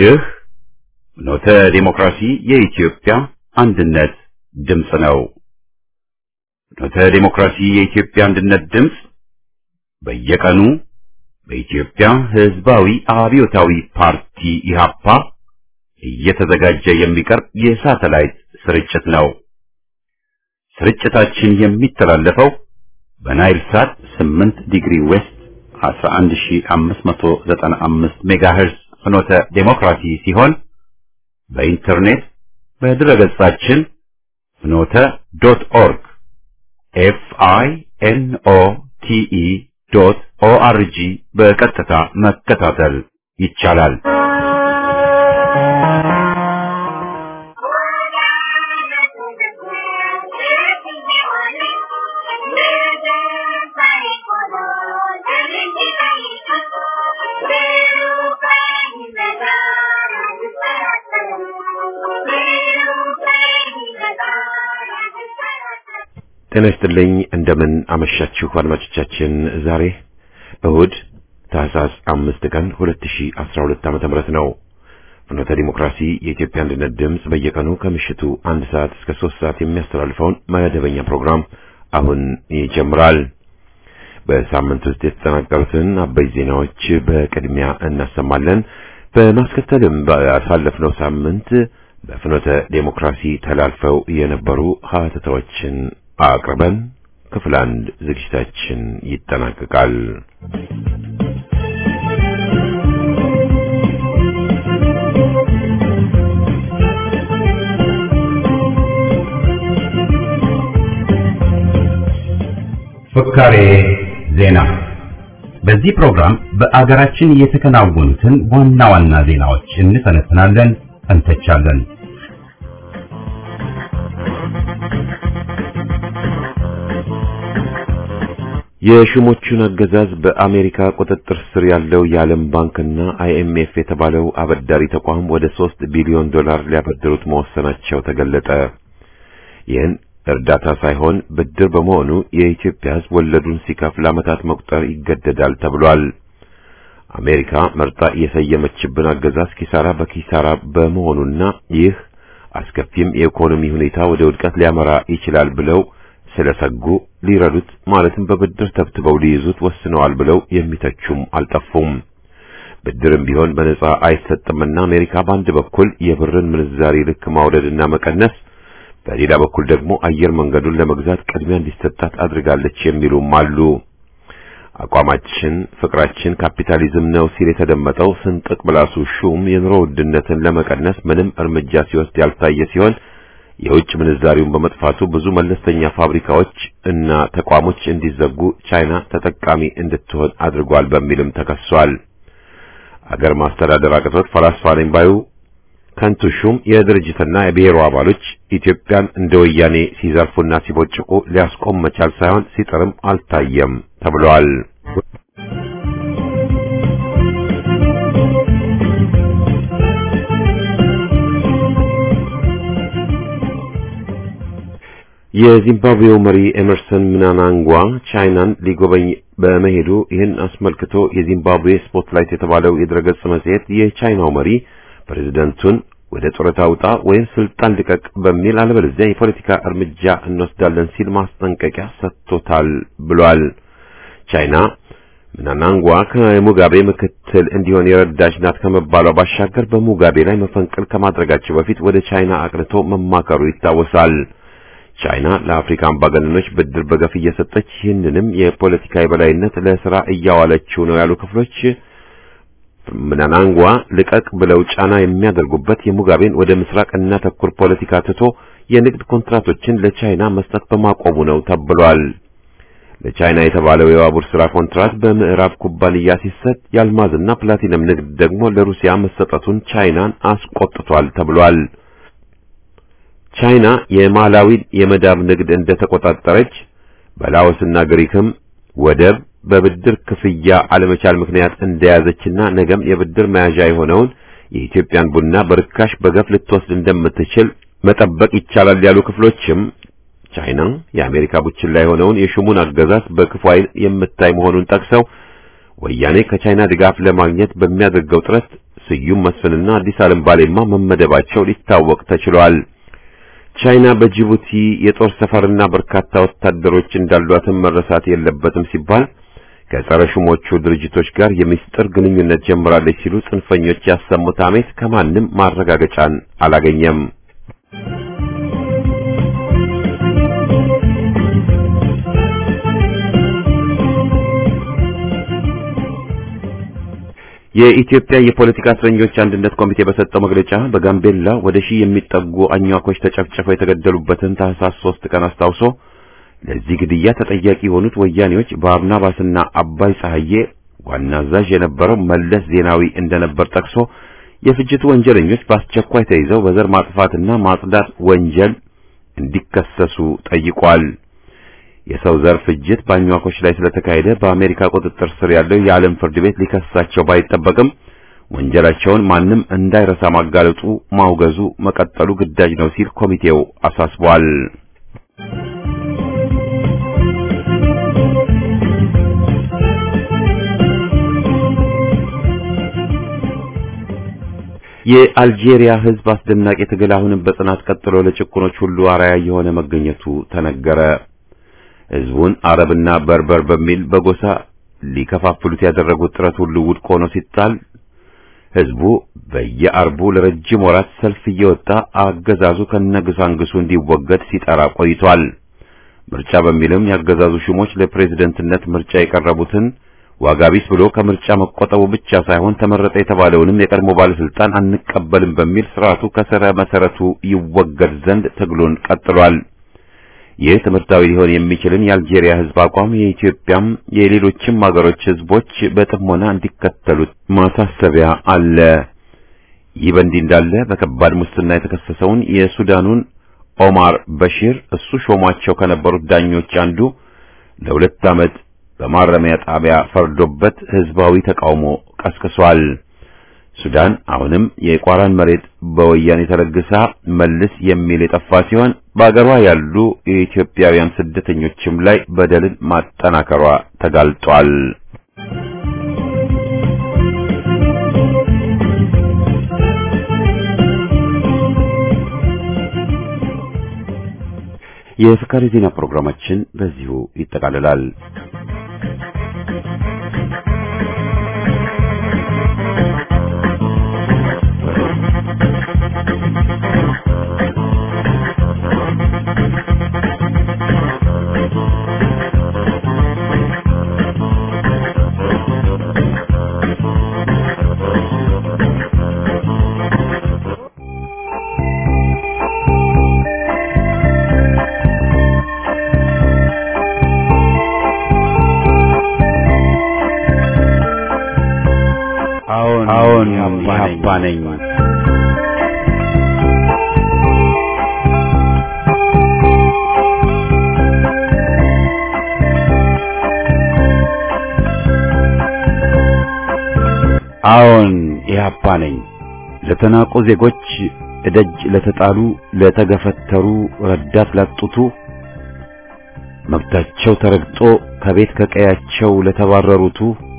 ይህ ኖተ ዴሞክራሲ የኢትዮጵያ አንድነት ድምፅ ነው። ኖተ ዴሞክራሲ የኢትዮጵያ አንድነት ድምፅ በየቀኑ በኢትዮጵያ ሕዝባዊ አብዮታዊ ፓርቲ ኢህአፓ እየተዘጋጀ የሚቀርብ የሳተላይት ስርጭት ነው። ስርጭታችን የሚተላለፈው በናይል ሳት 8 ዲግሪ ዌስት 11595 ሜጋሄርዝ ፍኖተ ዴሞክራሲ ሲሆን በኢንተርኔት በድረገጻችን ፍኖተ ዶት ኦርግ ኤፍ አይ ኤን ኦ ቲ ኢ ዶት ኦ አር ጂ በቀጥታ መከታተል ይቻላል። ጤና ይስጥልኝ እንደምን አመሻችሁ አድማጮቻችን። ዛሬ እሁድ ታህሳስ አምስት ቀን 2012 ዓመተ ምህረት ነው። ፍኖተ ዲሞክራሲ የኢትዮጵያ አንድነት ድምፅ በየቀኑ ከምሽቱ አንድ ሰዓት እስከ ሶስት ሰዓት የሚያስተላልፈውን መደበኛ ፕሮግራም አሁን ይጀምራል። በሳምንት ውስጥ የተጠናቀሩትን አበይ ዜናዎች በቅድሚያ እናሰማለን። በማስከተልም ባሳለፍነው ሳምንት በፍኖተ ዴሞክራሲ ተላልፈው የነበሩ ሀተታዎችን አቅርበን ክፍል አንድ ዝግጅታችን ይጠናቀቃል። ፍካሬ ዜና። በዚህ ፕሮግራም በአገራችን የተከናወኑትን ዋና ዋና ዜናዎች እንተነትናለን፣ እንተቻለን። የሹሞቹን አገዛዝ በአሜሪካ ቁጥጥር ስር ያለው የዓለም ባንክና አይኤምኤፍ የተባለው አበዳሪ ተቋም ወደ ሶስት ቢሊዮን ዶላር ሊያበድሩት መወሰናቸው ተገለጠ። ይህን እርዳታ ሳይሆን ብድር በመሆኑ የኢትዮጵያ ሕዝብ ወለዱን ሲከፍል ዓመታት መቁጠር ይገደዳል ተብሏል። አሜሪካ መርጣ የሰየመችብን አገዛዝ ኪሳራ በኪሳራ በመሆኑና ይህ አስከፊም የኢኮኖሚ ሁኔታ ወደ ውድቀት ሊያመራ ይችላል ብለው ስለሰጉ ሊረዱት ማለትም በብድር ተብትበው ሊይዙት ወስነዋል ብለው የሚተቹም አልጠፉም። ብድርም ቢሆን በነጻ አይሰጥምና አሜሪካ በአንድ በኩል የብርን ምንዛሪ ልክ ማውረድና መቀነስ፣ በሌላ በኩል ደግሞ አየር መንገዱን ለመግዛት ቅድሚያ እንዲሰጣት አድርጋለች የሚሉም አሉ። አቋማችን ፍቅራችን ካፒታሊዝም ነው ሲል የተደመጠው ስንጥቅ ብላሱ ሹም የኑሮ ውድነትን ለመቀነስ ምንም እርምጃ ሲወስድ ያልታየ ሲሆን የውጭ ምንዛሪውን በመጥፋቱ ብዙ መለስተኛ ፋብሪካዎች እና ተቋሞች እንዲዘጉ ቻይና ተጠቃሚ እንድትሆን አድርጓል በሚልም ተከሷል። አገር ማስተዳደር አቅቶት ፈላስፋ ነኝ ባዩ ከንቱ ሹም የድርጅትና የብሔሩ አባሎች ኢትዮጵያን እንደ ወያኔ ሲዘርፉና ሲቦጭቁ ሊያስቆም መቻል ሳይሆን ሲጥርም አልታየም ተብሏል። የዚምባብዌው መሪ ኤመርሰን ምናናንጓ ቻይናን ሊጎበኝ በመሄዱ ይህን አስመልክቶ የዚምባብዌ ስፖትላይት የተባለው የድረገጽ መጽሔት የቻይናው መሪ ፕሬዝደንቱን ወደ ጡረታ ውጣ ወይም ስልጣን ልቀቅ በሚል አለበለዚያ የፖለቲካ እርምጃ እንወስዳለን ሲል ማስጠንቀቂያ ሰጥቶታል ብሏል። ቻይና ምናናንጓ ከሙጋቤ ምክትል እንዲሆን የረዳች ናት ከመባሏ ባሻገር በሙጋቤ ላይ መፈንቅል ከማድረጋቸው በፊት ወደ ቻይና አቅንቶ መማከሩ ይታወሳል። ቻይና ለአፍሪካ አምባገነኖች ብድር በገፍ እየሰጠች ይህንንም የፖለቲካ የበላይነት ለስራ እያዋለችው ነው ያሉ ክፍሎች ምናናንጓ ልቀቅ ብለው ጫና የሚያደርጉበት የሙጋቤን ወደ ምስራቅ እና ተኩር ፖለቲካ ትቶ የንግድ ኮንትራቶችን ለቻይና መስጠት በማቆሙ ነው ተብሏል። ለቻይና የተባለው የባቡር ስራ ኮንትራት በምዕራብ ኩባንያ ሲሰጥ የአልማዝና ፕላቲነም ንግድ ደግሞ ለሩሲያ መሰጠቱን ቻይናን አስቆጥቷል ተብሏል። ቻይና የማላዊን የመዳብ ንግድ እንደተቆጣጠረች በላኦስና ግሪክም ወደብ በብድር ክፍያ አለመቻል ምክንያት እንደያዘችና ነገም የብድር መያዣ የሆነውን የኢትዮጵያን ቡና በርካሽ በገፍ ልትወስድ እንደምትችል መጠበቅ ይቻላል ያሉ ክፍሎችም ቻይና የአሜሪካ ቡችላ የሆነውን የሹሙን አገዛዝ በክፉ ዓይን የምታይ መሆኑን ጠቅሰው ወያኔ ከቻይና ድጋፍ ለማግኘት በሚያደርገው ጥረት ስዩም መስፍንና አዲስ ዓለም ባሌማ መመደባቸው ሊታወቅ ተችሏል። ቻይና በጅቡቲ የጦር ሰፈርና በርካታ ወታደሮች እንዳሏትም መረሳት የለበትም ሲባል ከጸረ ሹሞቹ ድርጅቶች ጋር የምስጢር ግንኙነት ጀምራለች ሲሉ ጽንፈኞች ያሰሙት አሜት ከማንም ማረጋገጫን አላገኘም። የኢትዮጵያ የፖለቲካ እስረኞች አንድነት ኮሚቴ በሰጠው መግለጫ በጋምቤላ ወደ ሺህ የሚጠጉ አኟኮች ተጨፍጭፈው የተገደሉበትን ታህሳስ ሶስት ቀን አስታውሶ ለዚህ ግድያ ተጠያቂ የሆኑት ወያኔዎች በአርናባስና አባይ ፀሐዬ ዋና አዛዥ የነበረው መለስ ዜናዊ እንደነበር ጠቅሶ የፍጅቱ ወንጀለኞች በአስቸኳይ ተይዘው በዘር ማጥፋትና ማጽዳት ወንጀል እንዲከሰሱ ጠይቋል። የሰው ዘር ፍጅት በአኟኮች ላይ ስለተካሄደ በአሜሪካ ቁጥጥር ስር ያለው የዓለም ፍርድ ቤት ሊከሳቸው ባይጠበቅም ወንጀላቸውን ማንም እንዳይረሳ ማጋለጡ፣ ማውገዙ መቀጠሉ ግዳጅ ነው ሲል ኮሚቴው አሳስቧል። የአልጄሪያ ሕዝብ አስደናቂ ትግል አሁንም በጽናት ቀጥሎ ለጭቁኖች ሁሉ አርአያ የሆነ መገኘቱ ተነገረ። ሕዝቡን አረብና በርበር በሚል በጎሳ ሊከፋፍሉት ያደረጉት ጥረት ሁሉ ውድቅ ሆኖ ሲጣል ሕዝቡ በየአርቡ ለረጅም ወራት ሰልፍ እየወጣ አገዛዙ ከነግሳንግሱ እንዲወገድ ሲጠራ ቆይቷል። ምርጫ በሚልም ያገዛዙ ሹሞች ለፕሬዝደንትነት ምርጫ የቀረቡትን ዋጋ ቢስ ብሎ ከምርጫ መቆጠቡ ብቻ ሳይሆን ተመረጠ የተባለውንም የቀድሞ ባለስልጣን አንቀበልም በሚል ስርዓቱ ከስረ መሰረቱ ይወገድ ዘንድ ትግሉን ቀጥሏል። ይህ ትምህርታዊ ሊሆን የሚችልን የአልጄሪያ ሕዝብ አቋም የኢትዮጵያም የሌሎችም ሀገሮች ሕዝቦች በጥሞና እንዲከተሉት ማሳሰቢያ አለ። ይህ በእንዲህ እንዳለ በከባድ ሙስና የተከሰሰውን የሱዳኑን ኦማር በሺር እሱ ሾሟቸው ከነበሩት ዳኞች አንዱ ለሁለት ዓመት በማረሚያ ጣቢያ ፈርዶበት ህዝባዊ ተቃውሞ ቀስቅሷል። ሱዳን አሁንም የቋራን መሬት በወያኔ ተለግሳ መልስ የሚል የጠፋ ሲሆን በአገሯ ያሉ የኢትዮጵያውያን ስደተኞችም ላይ በደልን ማጠናከሯ ተጋልጧል። የፍካሪ ዜና ፕሮግራማችን በዚሁ ይጠቃልላል። አዎን አዎን ኢህአፓ ነኝ። ኢህአፓ ነኝ። አዎን ኢህአፓ ነኝ። ለተናቁ ዜጎች እደጅ ለተጣሉ ለተገፈተሩ ረዳት ላጡቱ መብታቸው ተረግጦ ከቤት ከቀያቸው ለተባረሩቱ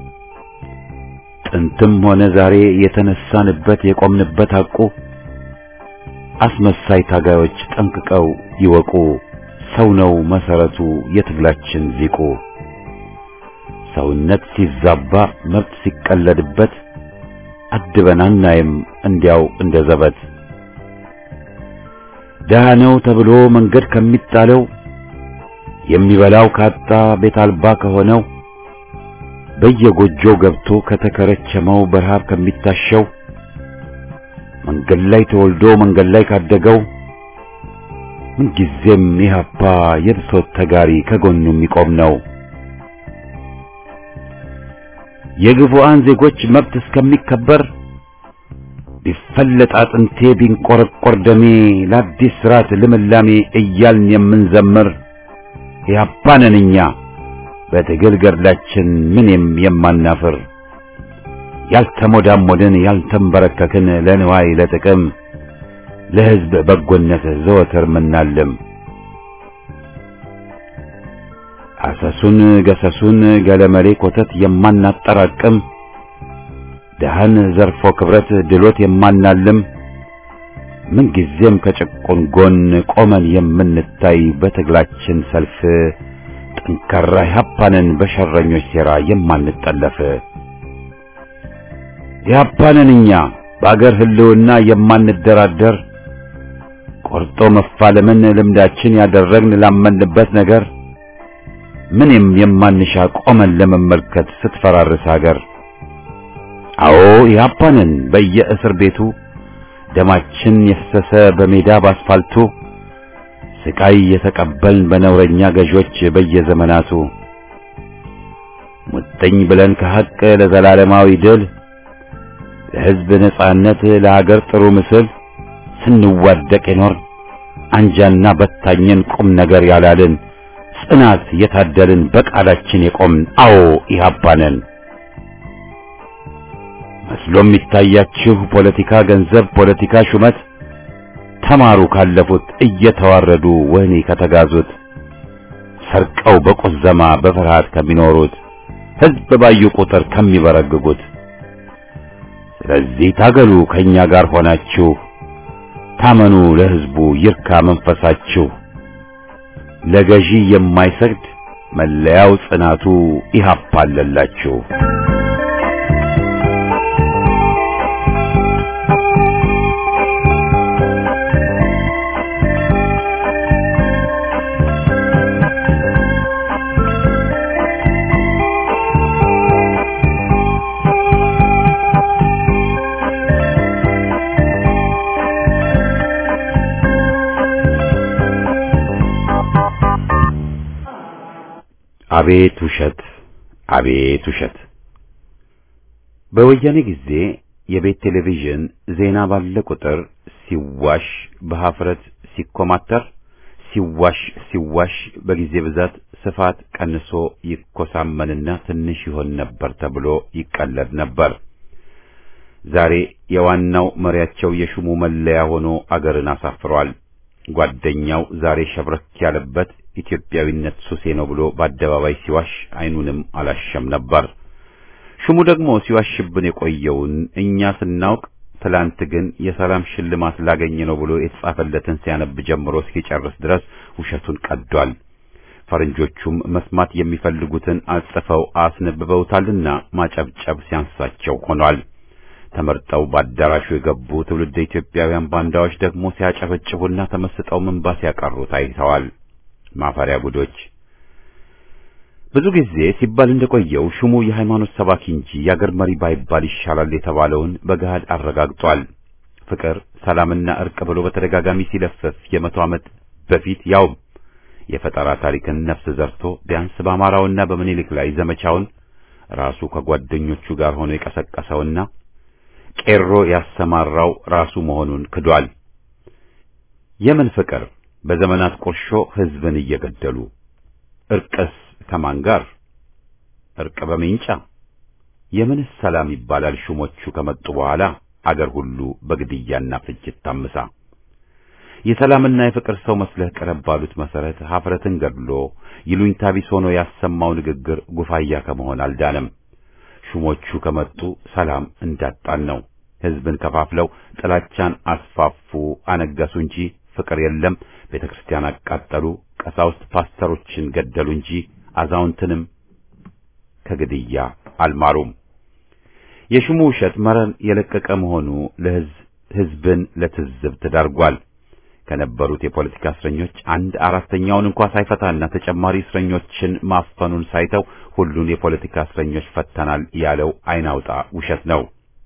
ጥንትም ሆነ ዛሬ የተነሳንበት የቆምንበት ሐቁ አስመሳይ ታጋዮች ጠንቅቀው ይወቁ። ሰው ነው መሰረቱ የትግላችን ዚቁ። ሰውነት ሲዛባ መብት ሲቀለድበት አድበን አናይም እንዲያው እንደ ዘበት። ደሃ ነው ተብሎ መንገድ ከሚጣለው የሚበላው ካጣ ቤት አልባ ከሆነው በየጎጆው ገብቶ ከተከረቸመው በረሃብ ከሚታሸው መንገድ ላይ ተወልዶ መንገድ ላይ ካደገው ምንጊዜም ኢህአፓ የብሶት ተጋሪ ከጎኑ የሚቆም ነው። የግፉአን ዜጎች መብት እስከሚከበር ቢፈለጥ አጥንቴ ቢንቆረቆር ደሜ ለአዲስ ስርዓት ልምላሜ እያልን የምንዘምር ኢህአፓ ነን እኛ በትግል ገድላችን ምንም የማናፍር ያልተሞዳሞድን ያልተንበረከክን ለንዋይ ለጥቅም ለሕዝብ በጎነት ዘወትር ምናልም አሰሱን ገሰሱን ገለመሌ ኮተት የማናጠራቅም ድሃን ዘርፎ ክብረት ድሎት የማናልም ምንጊዜም ከጭቁን ጎን ቆመን የምንታይ በትግላችን ሰልፍ ጠንካራ ኢህአፓንን በሸረኞች ሴራ የማንጠለፍ ኢህአፓንን እኛ በአገር ህልውና የማንደራደር ቆርጦ መፋለምን ልምዳችን ያደረግን ላመንበት ነገር ምንም የማንሻ ቆመን ለመመልከት ስትፈራርስ ሀገር አዎ ኢህአፓንን በየእስር ቤቱ ደማችን የፈሰሰ በሜዳ ባስፋልቱ ስቃይ የተቀበልን በነውረኛ ገዦች በየዘመናቱ ሙጥኝ ብለን ከሐቅ ለዘላለማዊ ድል ለሕዝብ ነጻነት ለሀገር ጥሩ ምስል ስንዋደቅ የኖር አንጃና በታኝን ቁም ነገር ያላልን ጽናት የታደልን በቃላችን የቆምን አዎ ኢህአፓንን መስሎ የሚታያችሁ ፖለቲካ ገንዘብ፣ ፖለቲካ ሹመት ተማሩ ካለፉት እየተዋረዱ ወህኒ ከተጋዙት ሰርቀው በቁዘማ በፍርሃት ከሚኖሩት ሕዝብ ባዩ ቁጥር ከሚበረግጉት። ስለዚህ ታገሉ ከኛ ጋር ሆናችሁ ታመኑ ለሕዝቡ ይርካ መንፈሳችሁ። ለገዢ የማይሰግድ መለያው ጽናቱ ኢህአፓ አለላችሁ። አቤት ውሸት! አቤት ውሸት! በወያኔ ጊዜ የቤት ቴሌቪዥን ዜና ባለ ቁጥር ሲዋሽ በሀፍረት ሲኮማተር ሲዋሽ ሲዋሽ በጊዜ ብዛት ስፋት ቀንሶ ይኮሳመንና ትንሽ ይሆን ነበር ተብሎ ይቀለድ ነበር። ዛሬ የዋናው መሪያቸው የሹሙ መለያ ሆኖ አገርን አሳፍሯል። ጓደኛው ዛሬ ሸብረክ ያለበት ኢትዮጵያዊነት ሱሴ ነው ብሎ በአደባባይ ሲዋሽ አይኑንም አላሸም ነበር። ሹሙ ደግሞ ሲዋሽብን የቆየውን እኛ ስናውቅ ትላንት ግን የሰላም ሽልማት ላገኘ ነው ብሎ የተጻፈለትን ሲያነብ ጀምሮ እስኪጨርስ ድረስ ውሸቱን ቀዷል። ፈረንጆቹም መስማት የሚፈልጉትን አጽፈው አስነብበውታልና ማጨብጨብ ሲያንሳቸው ሆኗል። ተመርጠው በአዳራሹ የገቡ ትውልደ ኢትዮጵያውያን ባንዳዎች ደግሞ ሲያጨበጭቡና ተመስጠው ምንባ ሲያቀሩ ታይተዋል። ማፈሪያ ጉዶች! ብዙ ጊዜ ሲባል እንደቆየው ሹሙ የሃይማኖት ሰባኪ እንጂ የአገር መሪ ባይባል ይሻላል የተባለውን በገሃድ አረጋግጧል። ፍቅር፣ ሰላምና እርቅ ብሎ በተደጋጋሚ ሲለፍፍ የመቶ ዓመት በፊት ያው የፈጠራ ታሪክን ነፍስ ዘርቶ ቢያንስ በአማራውና በምኒልክ ላይ ዘመቻውን ራሱ ከጓደኞቹ ጋር ሆኖ የቀሰቀሰውና ቄሮ ያሰማራው ራሱ መሆኑን ክዷል። የምን ፍቅር በዘመናት ቁርሾ ሕዝብን እየገደሉ እርቅስ ከማን ጋር? እርቅ በሜንጫ የምንስ ሰላም ይባላል? ሹሞቹ ከመጡ በኋላ አገር ሁሉ በግድያና ፍጅት ታምሳ የሰላምና የፍቅር ሰው መስለህ ቀረብ ባሉት መሰረት ሀፍረትን ገድሎ ይሉኝታ ቢስ ሆኖ ያሰማው ንግግር ጉፋያ ከመሆን አልዳነም። ሹሞቹ ከመጡ ሰላም እንዳጣን ነው። ሕዝብን ከፋፍለው ጥላቻን አስፋፉ፣ አነገሱ እንጂ ፍቅር የለም። ቤተ ክርስቲያን አቃጠሉ፣ ቀሳውስት ፓስተሮችን ገደሉ እንጂ አዛውንትንም ከግድያ አልማሩም። የሹሙ ውሸት መረን የለቀቀ መሆኑ ለሕዝብ ሕዝብን ለትዝብት ዳርጓል። ከነበሩት የፖለቲካ እስረኞች አንድ አራተኛውን እንኳ ሳይፈታና ተጨማሪ እስረኞችን ማፈኑን ሳይተው ሁሉን የፖለቲካ እስረኞች ፈተናል ያለው አይናውጣ ውሸት ነው።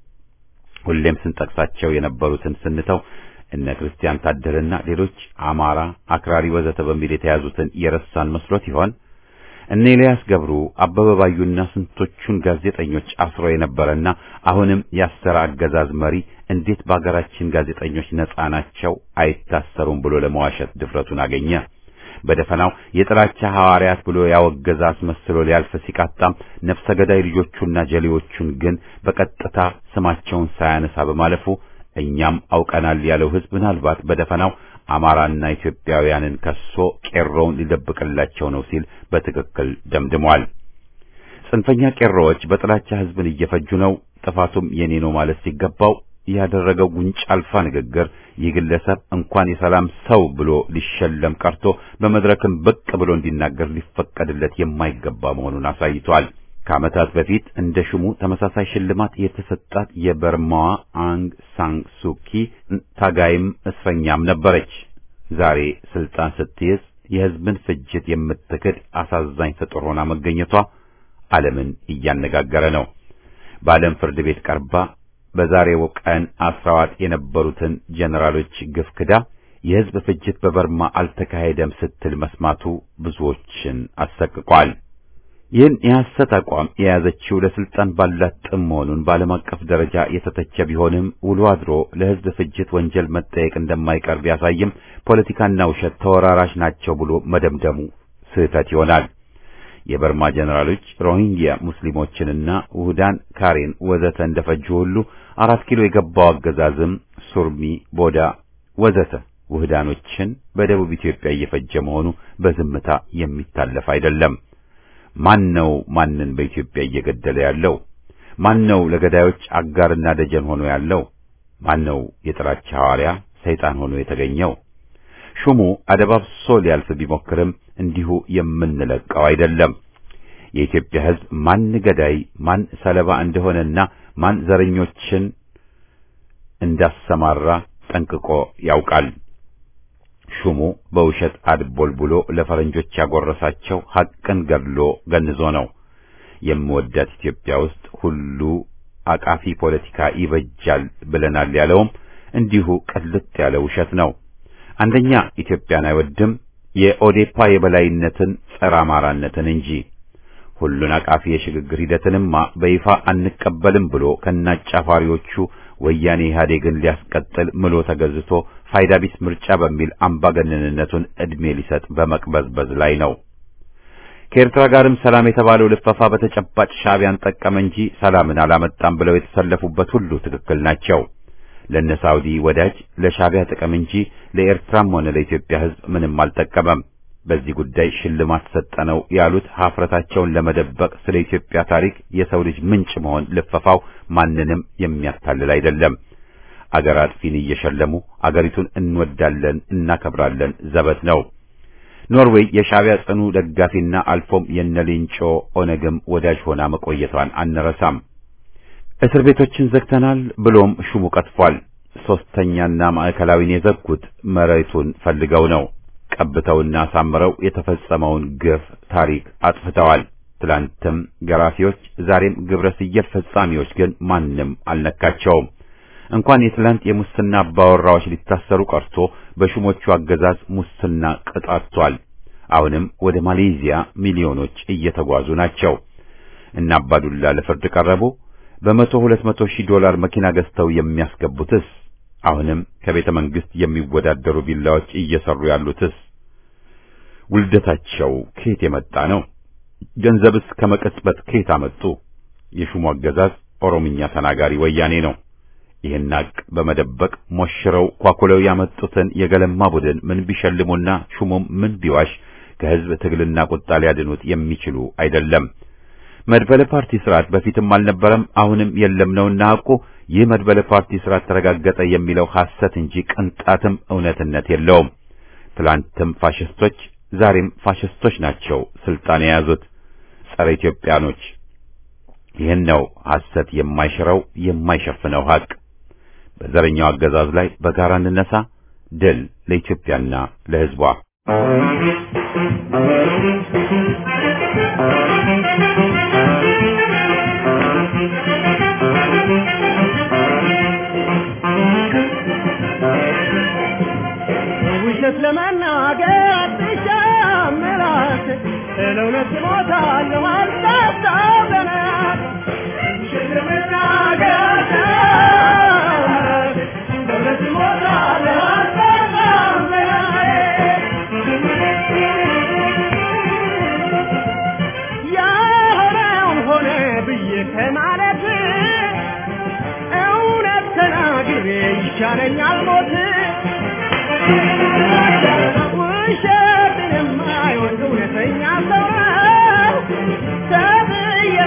ሁሌም ስንጠቅሳቸው የነበሩትን ስንተው እነ ክርስቲያን ታደለና ሌሎች አማራ አክራሪ ወዘተ በሚል የተያዙትን የረሳን መስሎት ይሆን? እነ ኤልያስ ገብሩ፣ አበበ ባዩና ስንቶቹን ጋዜጠኞች አስሮ የነበረና አሁንም ያሰረ አገዛዝ መሪ እንዴት በአገራችን ጋዜጠኞች ነጻ ናቸው አይታሰሩም ብሎ ለመዋሸት ድፍረቱን አገኘ? በደፈናው የጥላቻ ሐዋርያት ብሎ ያወገዘ አስመስሎ ሊያልፍ ሲቃጣም ነፍሰ ገዳይ ልጆቹና ጀሌዎቹን ግን በቀጥታ ስማቸውን ሳያነሳ በማለፉ እኛም አውቀናል ያለው ሕዝብ ምናልባት በደፈናው አማራና ኢትዮጵያውያንን ከሶ ቄሮውን ሊደብቅላቸው ነው ሲል በትክክል ደምድሟል። ጽንፈኛ ቄሮዎች በጥላቻ ህዝብን እየፈጁ ነው፣ ጥፋቱም የኔ ነው ማለት ሲገባው ያደረገው ጉንጭ አልፋ ንግግር ይህ ግለሰብ እንኳን የሰላም ሰው ብሎ ሊሸለም ቀርቶ በመድረክም ብቅ ብሎ እንዲናገር ሊፈቀድለት የማይገባ መሆኑን አሳይቷል። ከዓመታት በፊት እንደ ሽሙ ተመሳሳይ ሽልማት የተሰጣት የበርማዋ አንግ ሳንግ ሱኪ ታጋይም እስረኛም ነበረች። ዛሬ ስልጣን ስትይዝ የህዝብን ፍጅት የምትክድ አሳዛኝ ፍጡር ሆና መገኘቷ ዓለምን እያነጋገረ ነው። በዓለም ፍርድ ቤት ቀርባ በዛሬው ቀን አስራዋት የነበሩትን ጀነራሎች ግፍ ክዳ የህዝብ ፍጅት በበርማ አልተካሄደም ስትል መስማቱ ብዙዎችን አሰቅቋል። ይህን የሐሰት አቋም የያዘችው ለስልጣን ባላት ጥም መሆኑን በዓለም አቀፍ ደረጃ የተተቸ ቢሆንም ውሎ አድሮ ለህዝብ ፍጅት ወንጀል መጠየቅ እንደማይቀር ቢያሳይም ፖለቲካና ውሸት ተወራራሽ ናቸው ብሎ መደምደሙ ስህተት ይሆናል። የበርማ ጀነራሎች ሮሂንግያ ሙስሊሞችንና ውህዳን ካሬን ወዘተ እንደፈጁ ሁሉ አራት ኪሎ የገባው አገዛዝም ሱርሚ፣ ቦዳ ወዘተ ውህዳኖችን በደቡብ ኢትዮጵያ እየፈጀ መሆኑ በዝምታ የሚታለፍ አይደለም። ማን ነው ማንን በኢትዮጵያ እየገደለ ያለው? ማን ነው ለገዳዮች አጋርና ደጀን ሆኖ ያለው? ማን ነው የጥላቻ ሐዋርያ ሰይጣን ሆኖ የተገኘው? ሹሙ አደባብሶ ሊያልፍ ቢሞክርም እንዲሁ የምንለቀው አይደለም። የኢትዮጵያ ሕዝብ ማን ገዳይ ማን ሰለባ እንደሆነና ማን ዘረኞችን እንዳሰማራ ጠንቅቆ ያውቃል። ሹሙ በውሸት አድቦልቡሎ ለፈረንጆች ያጎረሳቸው ሐቅን ገድሎ ገንዞ ነው። የምወዳት ኢትዮጵያ ውስጥ ሁሉ አቃፊ ፖለቲካ ይበጃል ብለናል ያለውም እንዲሁ ቅልጥ ያለ ውሸት ነው። አንደኛ ኢትዮጵያን አይወድም፣ የኦዴፓ የበላይነትን ጸረ አማራነትን እንጂ ሁሉን አቃፊ የሽግግር ሂደትንማ በይፋ አንቀበልም ብሎ ከናጫፋሪዎቹ ወያኔ ኢህአዴግን ሊያስቀጥል ምሎ ተገዝቶ ፋይዳ ቢስ ምርጫ በሚል አምባገነንነቱን ዕድሜ ሊሰጥ በመቅበዝበዝ ላይ ነው። ከኤርትራ ጋርም ሰላም የተባለው ልፈፋ በተጨባጭ ሻዕቢያን ጠቀመ እንጂ ሰላምን አላመጣም ብለው የተሰለፉበት ሁሉ ትክክል ናቸው። ለነ ሳውዲ ወዳጅ ለሻዕቢያ ጥቅም እንጂ ለኤርትራም ሆነ ለኢትዮጵያ ሕዝብ ምንም አልጠቀመም። በዚህ ጉዳይ ሽልማት ሰጠነው ያሉት ሀፍረታቸውን ለመደበቅ ስለ ኢትዮጵያ ታሪክ የሰው ልጅ ምንጭ መሆን ልፈፋው ማንንም የሚያታልል አይደለም። አገር አጥፊን እየሸለሙ አገሪቱን እንወዳለን እናከብራለን ዘበት ነው። ኖርዌይ የሻዕቢያ ጽኑ ደጋፊና አልፎም የነሌንጮ ኦነግም ወዳጅ ሆና መቆየቷን አንረሳም። እስር ቤቶችን ዘግተናል ብሎም ሹሙ ቀጥፏል። ሶስተኛና ማዕከላዊን የዘጉት መሬቱን ፈልገው ነው። ቀብተውና አሳምረው የተፈጸመውን ግፍ ታሪክ አጥፍተዋል። ትላንትም ገራፊዎች፣ ዛሬም ግብረ ሰዶም ፈጻሚዎች ግን ማንም አልነካቸውም። እንኳን የትላንት የሙስና አባወራዎች ሊታሰሩ ቀርቶ በሹሞቹ አገዛዝ ሙስና ቅጣቷል። አሁንም ወደ ማሌዥያ ሚሊዮኖች እየተጓዙ ናቸው። እና አባዱላ ለፍርድ ቀረቡ። በመቶ ሁለት መቶ ሺህ ዶላር መኪና ገዝተው የሚያስገቡትስ አሁንም ከቤተ መንግስት የሚወዳደሩ ቪላዎች እየሰሩ ያሉትስ ውልደታቸው ከየት የመጣ ነው? ገንዘብስ ከመቀጽበት ከየት አመጡ? የሹሙ አገዛዝ ኦሮምኛ ተናጋሪ ወያኔ ነው። ይህን ሀቅ በመደበቅ ሞሽረው ኳኩለው ያመጡትን የገለማ ቡድን ምን ቢሸልሙና ሹሙም ምን ቢዋሽ ከህዝብ ትግልና ቁጣ ሊያድኑት የሚችሉ አይደለም። መድበለ ፓርቲ ስርዓት በፊትም አልነበረም፣ አሁንም የለም ነውና ሐቁ ይህ መድበለ ፓርቲ ስርዓት ተረጋገጠ የሚለው ሐሰት እንጂ ቅንጣትም እውነትነት የለውም። ትላንትም ፋሽስቶች ዛሬም ፋሽስቶች ናቸው ስልጣን የያዙት ጸረ ኢትዮጵያኖች። ይህን ነው ሐሰት የማይሽረው የማይሸፍነው ሐቅ። በዘረኛው አገዛዝ ላይ በጋራ እንነሳ። ድል ለኢትዮጵያና ለሕዝቧ። ውሸት ለመናገር አትሻምራት፣ ለእውነት እሞታለሁ አልጠጣም በናት። ውሸት ለመናገር አትሻምራት፣ ለእውነት እሞታለሁ አልጠጣም በናት። ያሆነውን ሆነ ብዬ ከማለት እውነት ተናግሬ ይሻለኛል ሞት። ውሸትን የማይወድ እውነተኛ ሰው ነው ተብዬ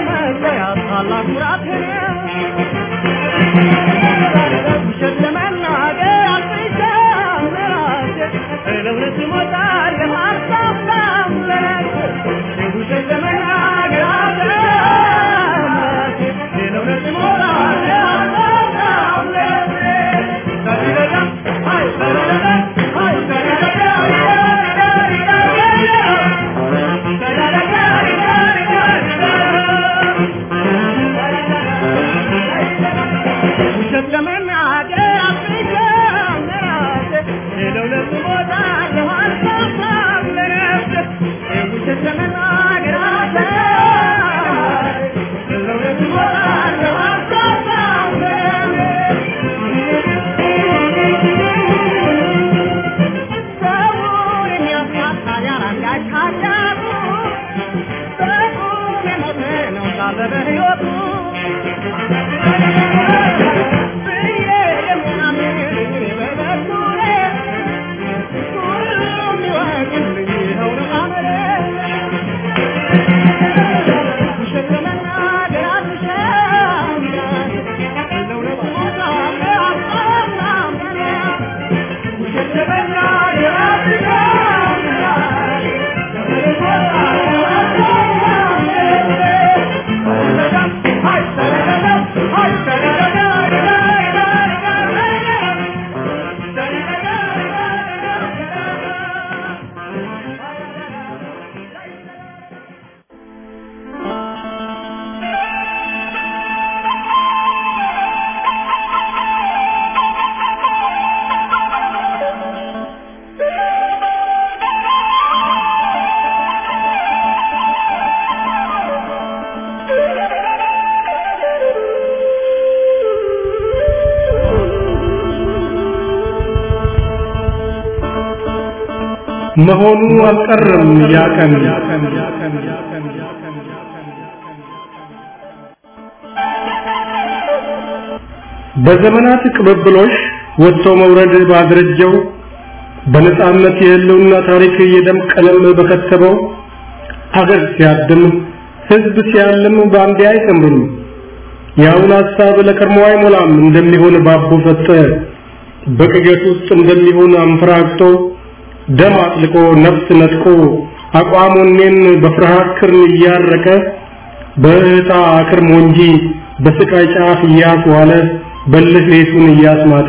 ውሸት ለመናገር አልፍቻም ለራሴ ለእውነት እሞታለሁ አልሳሳም ለራሴ ውሸት ለመናገር አልፍቻም ለራሴ ለእውነት እሞታለሁ አልሳሳም ለራሴ ሰሪረዳ አይ ሰሪረዳ አይ ውሸት ለመናገር አልፍቻም ለራሴ ለእውነት እሞታለሁ አልሳሳም ለራሴ ውሸት ለመናገር አልፍቻም ለእውነት እሞታለሁ አልሳሳም ሰውን የሚያሳጣ ያላንዳች ኃጢአቱ በቁም የሞተ ነው ሳለ በሕይወቱ ብዬ የማምን እኔ በበኩሌ ሁሉም ይወቅልኝ ይኸው ነው አመሌ። ውሸት ለመናገር አልሻም ለእውነት እሞታለሁ አልሳሳም ውሸት ለመናገር አልሻም ለእውነት እሞታለሁ አልሳሳም መሆኑ አልቀረም ያ ቀን በዘመናት ቅብብሎሽ ወጥቶ መውረድ ባደረጀው በነጻነት የህልውና ታሪክ የደም ቀለም በከተበው አገር ሲያድም ህዝብ ሲያልም በአንዴ አይሰምርም። የአሁን ሀሳብ ለከርሞ አይሞላም እንደሚሆን ባቦ ሰጠ በቅዠት ውስጥ እንደሚሆን አንፈራግጦ ደም አጥልቆ ነፍስ ነጥቆ አቋሙኔን በፍርሃት ክርን እያረቀ በእህታ አክርሞ እንጂ በስቃይ ጫፍ እያስዋለ በልህ ሌቱን እያስማጠ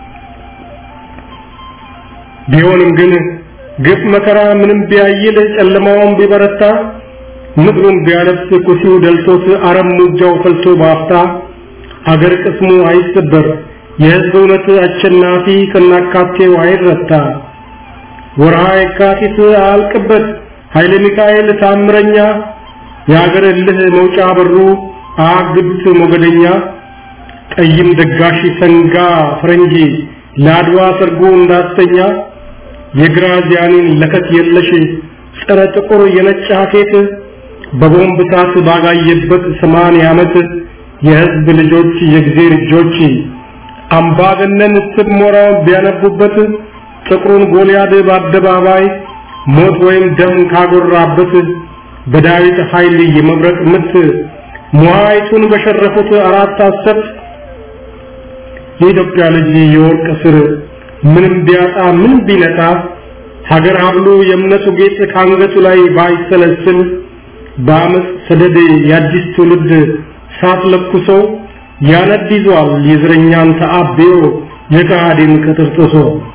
ቢሆንም ግን ግፍ መከራ ምንም ቢያይል ጨለማውን ቢበረታ ምድሩን ቢያለብስ ኩሲው ደልቶት አረም ሙጃው ፈልቶ ባፍታ አገር ቅስሙ አይሰበር የህዝብ እውነት አሸናፊ ከናካቴው አይረታ ወርሃ የካቲት አልቅበት ኃይለ ሚካኤል ታምረኛ የአገር እልህ መውጫ በሩ አግብት ሞገደኛ ቀይም ደጋሽ ሰንጋ ፈረንጂ ለአድዋ ሰርጎ እንዳስተኛ የግራዚያኒን ለከት የለሽ ጸረ ጥቁር የነጭ ሀኬት በቦምብ እሳት ባጋየበት ሰማንያ ዓመት የህዝብ ልጆች የእግዜር እጆች አምባገነን ስብ ሞራውን ቢያነቡበት ጥቁሩን ጎልያድ በአደባባይ ሞት ወይም ደም ካጎራበት በዳዊት ኃይል የመብረቅ ምት ሟይቱን በሸረፉት አራት አሰብት የኢትዮጵያ ልጅ የወርቅ ስር ምንም ቢያጣ ምን ቢነጣ ሀገር ሀብሉ የእምነቱ ጌጥ ከአንገቱ ላይ ባይሰለስል በአመፅ ሰደድ የአዲስ ትውልድ ሳት ለኩሶ ያነድ ይዟል የዝረኛን ተአብዮ የከሃዲን ቅጥርጥሶ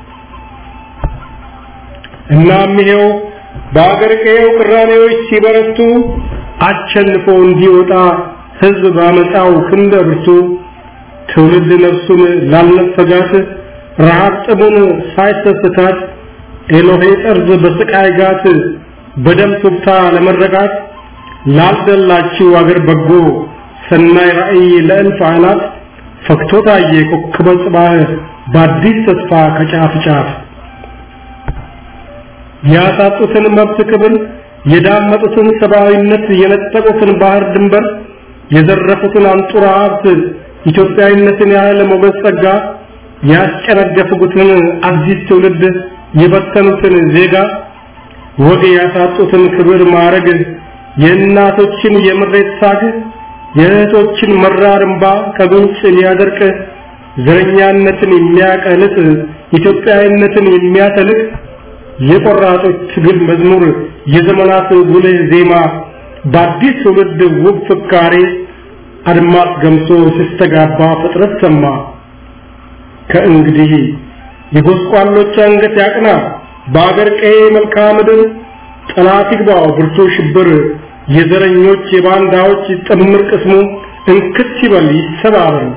እናም ይሄው በአገር ቀየው ቅራኔዎች ሲበረቱ አቸንፎ እንዲወጣ ህዝብ ባመጣው ክንደ ብርቱ ትውልድ ነፍሱን ላልነፈጋት ረሃብ ጥሙን ሳይሰስታት ኤሎሄ ጠርዝ በስቃይ ጋት በደም ቱብታ ለመረጋት ላልደላችው አገር በጎ ሰናይ ራእይ ለእልፍ አናት ፈክቶ ታየ ኮከበ ጽባህ በአዲስ ተስፋ ከጫፍ ጫፍ ያሳጡትን መብት ክብር የዳመጡትን ሰብአዊነት የነጠቁትን ባህር ድንበር የዘረፉትን አንጡራ ሀብት ኢትዮጵያዊነትን ያህል ሞገስ ጸጋ ያስጨነገፉትን አዲስ ትውልድ የበተኑትን ዜጋ ወግ ያሳጡትን ክብር ማረግ የእናቶችን የምሬት ሳግ የእህቶችን መራር እንባ ከጉንጭ ሊያደርቅ ዘረኛነትን የሚያቀልጥ ኢትዮጵያዊነትን የሚያተልቅ የቆራጦች ትግል መዝሙር የዘመናት ጉልህ ዜማ በአዲስ ትውልድ ውብ ፍካሬ አድማስ ገምሶ ሲስተጋባ ፍጥረት ሰማ። ከእንግዲህ የጎስቋሎች አንገት ያቅና፣ በአገር ቀዬ መልክዓ ምድር ጠላት ይግባው ብርቱ ሽብር፣ የዘረኞች የባንዳዎች ጥምር ቅስሙ እንክት ይበል ይሰባበር።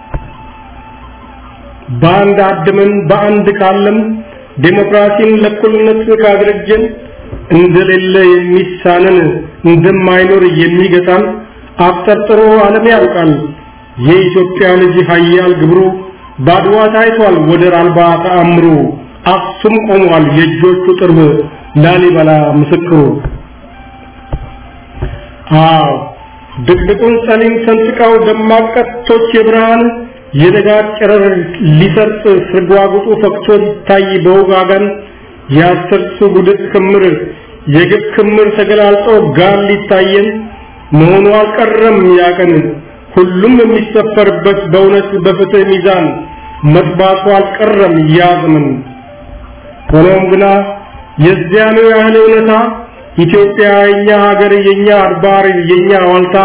በአንድ አድመን በአንድ ካለም ዴሞክራሲን ለእኩልነት ካደረጀን እንደሌለ የሚሳነን እንደማይኖር የሚገጣን አብጠርጥሮ ዓለም ያውቃል። የኢትዮጵያ ልጅ ኃያል ግብሩ ባድዋ ታይቷል ወደር አልባ ተአምሩ። አክሱም ቆሟል የእጆቹ ጥርብ ላሊበላ ምስክሩ። አዎ ድቅድቁን ጸሊም ሰንጥቀው ደማቅ ቀስቶች የብርሃን የንጋት ጨረር ሊሰርጥ ስርጓጉጡ ፈክቶ ይታይ በውጋገን የአስርቱ ጉድፍ ክምር የግፍ ክምር ተገላልጦ ጋር ሊታየን መሆኑ አልቀረም ያቀን ሁሉም የሚሰፈርበት በእውነት በፍትህ ሚዛን መጥባቱ አልቀረም ያዘመን። ሆኖም ግና የዚያኑ ያህል እውነታ ኢትዮጵያ የኛ ሀገር የኛ አድባር የኛ ዋልታ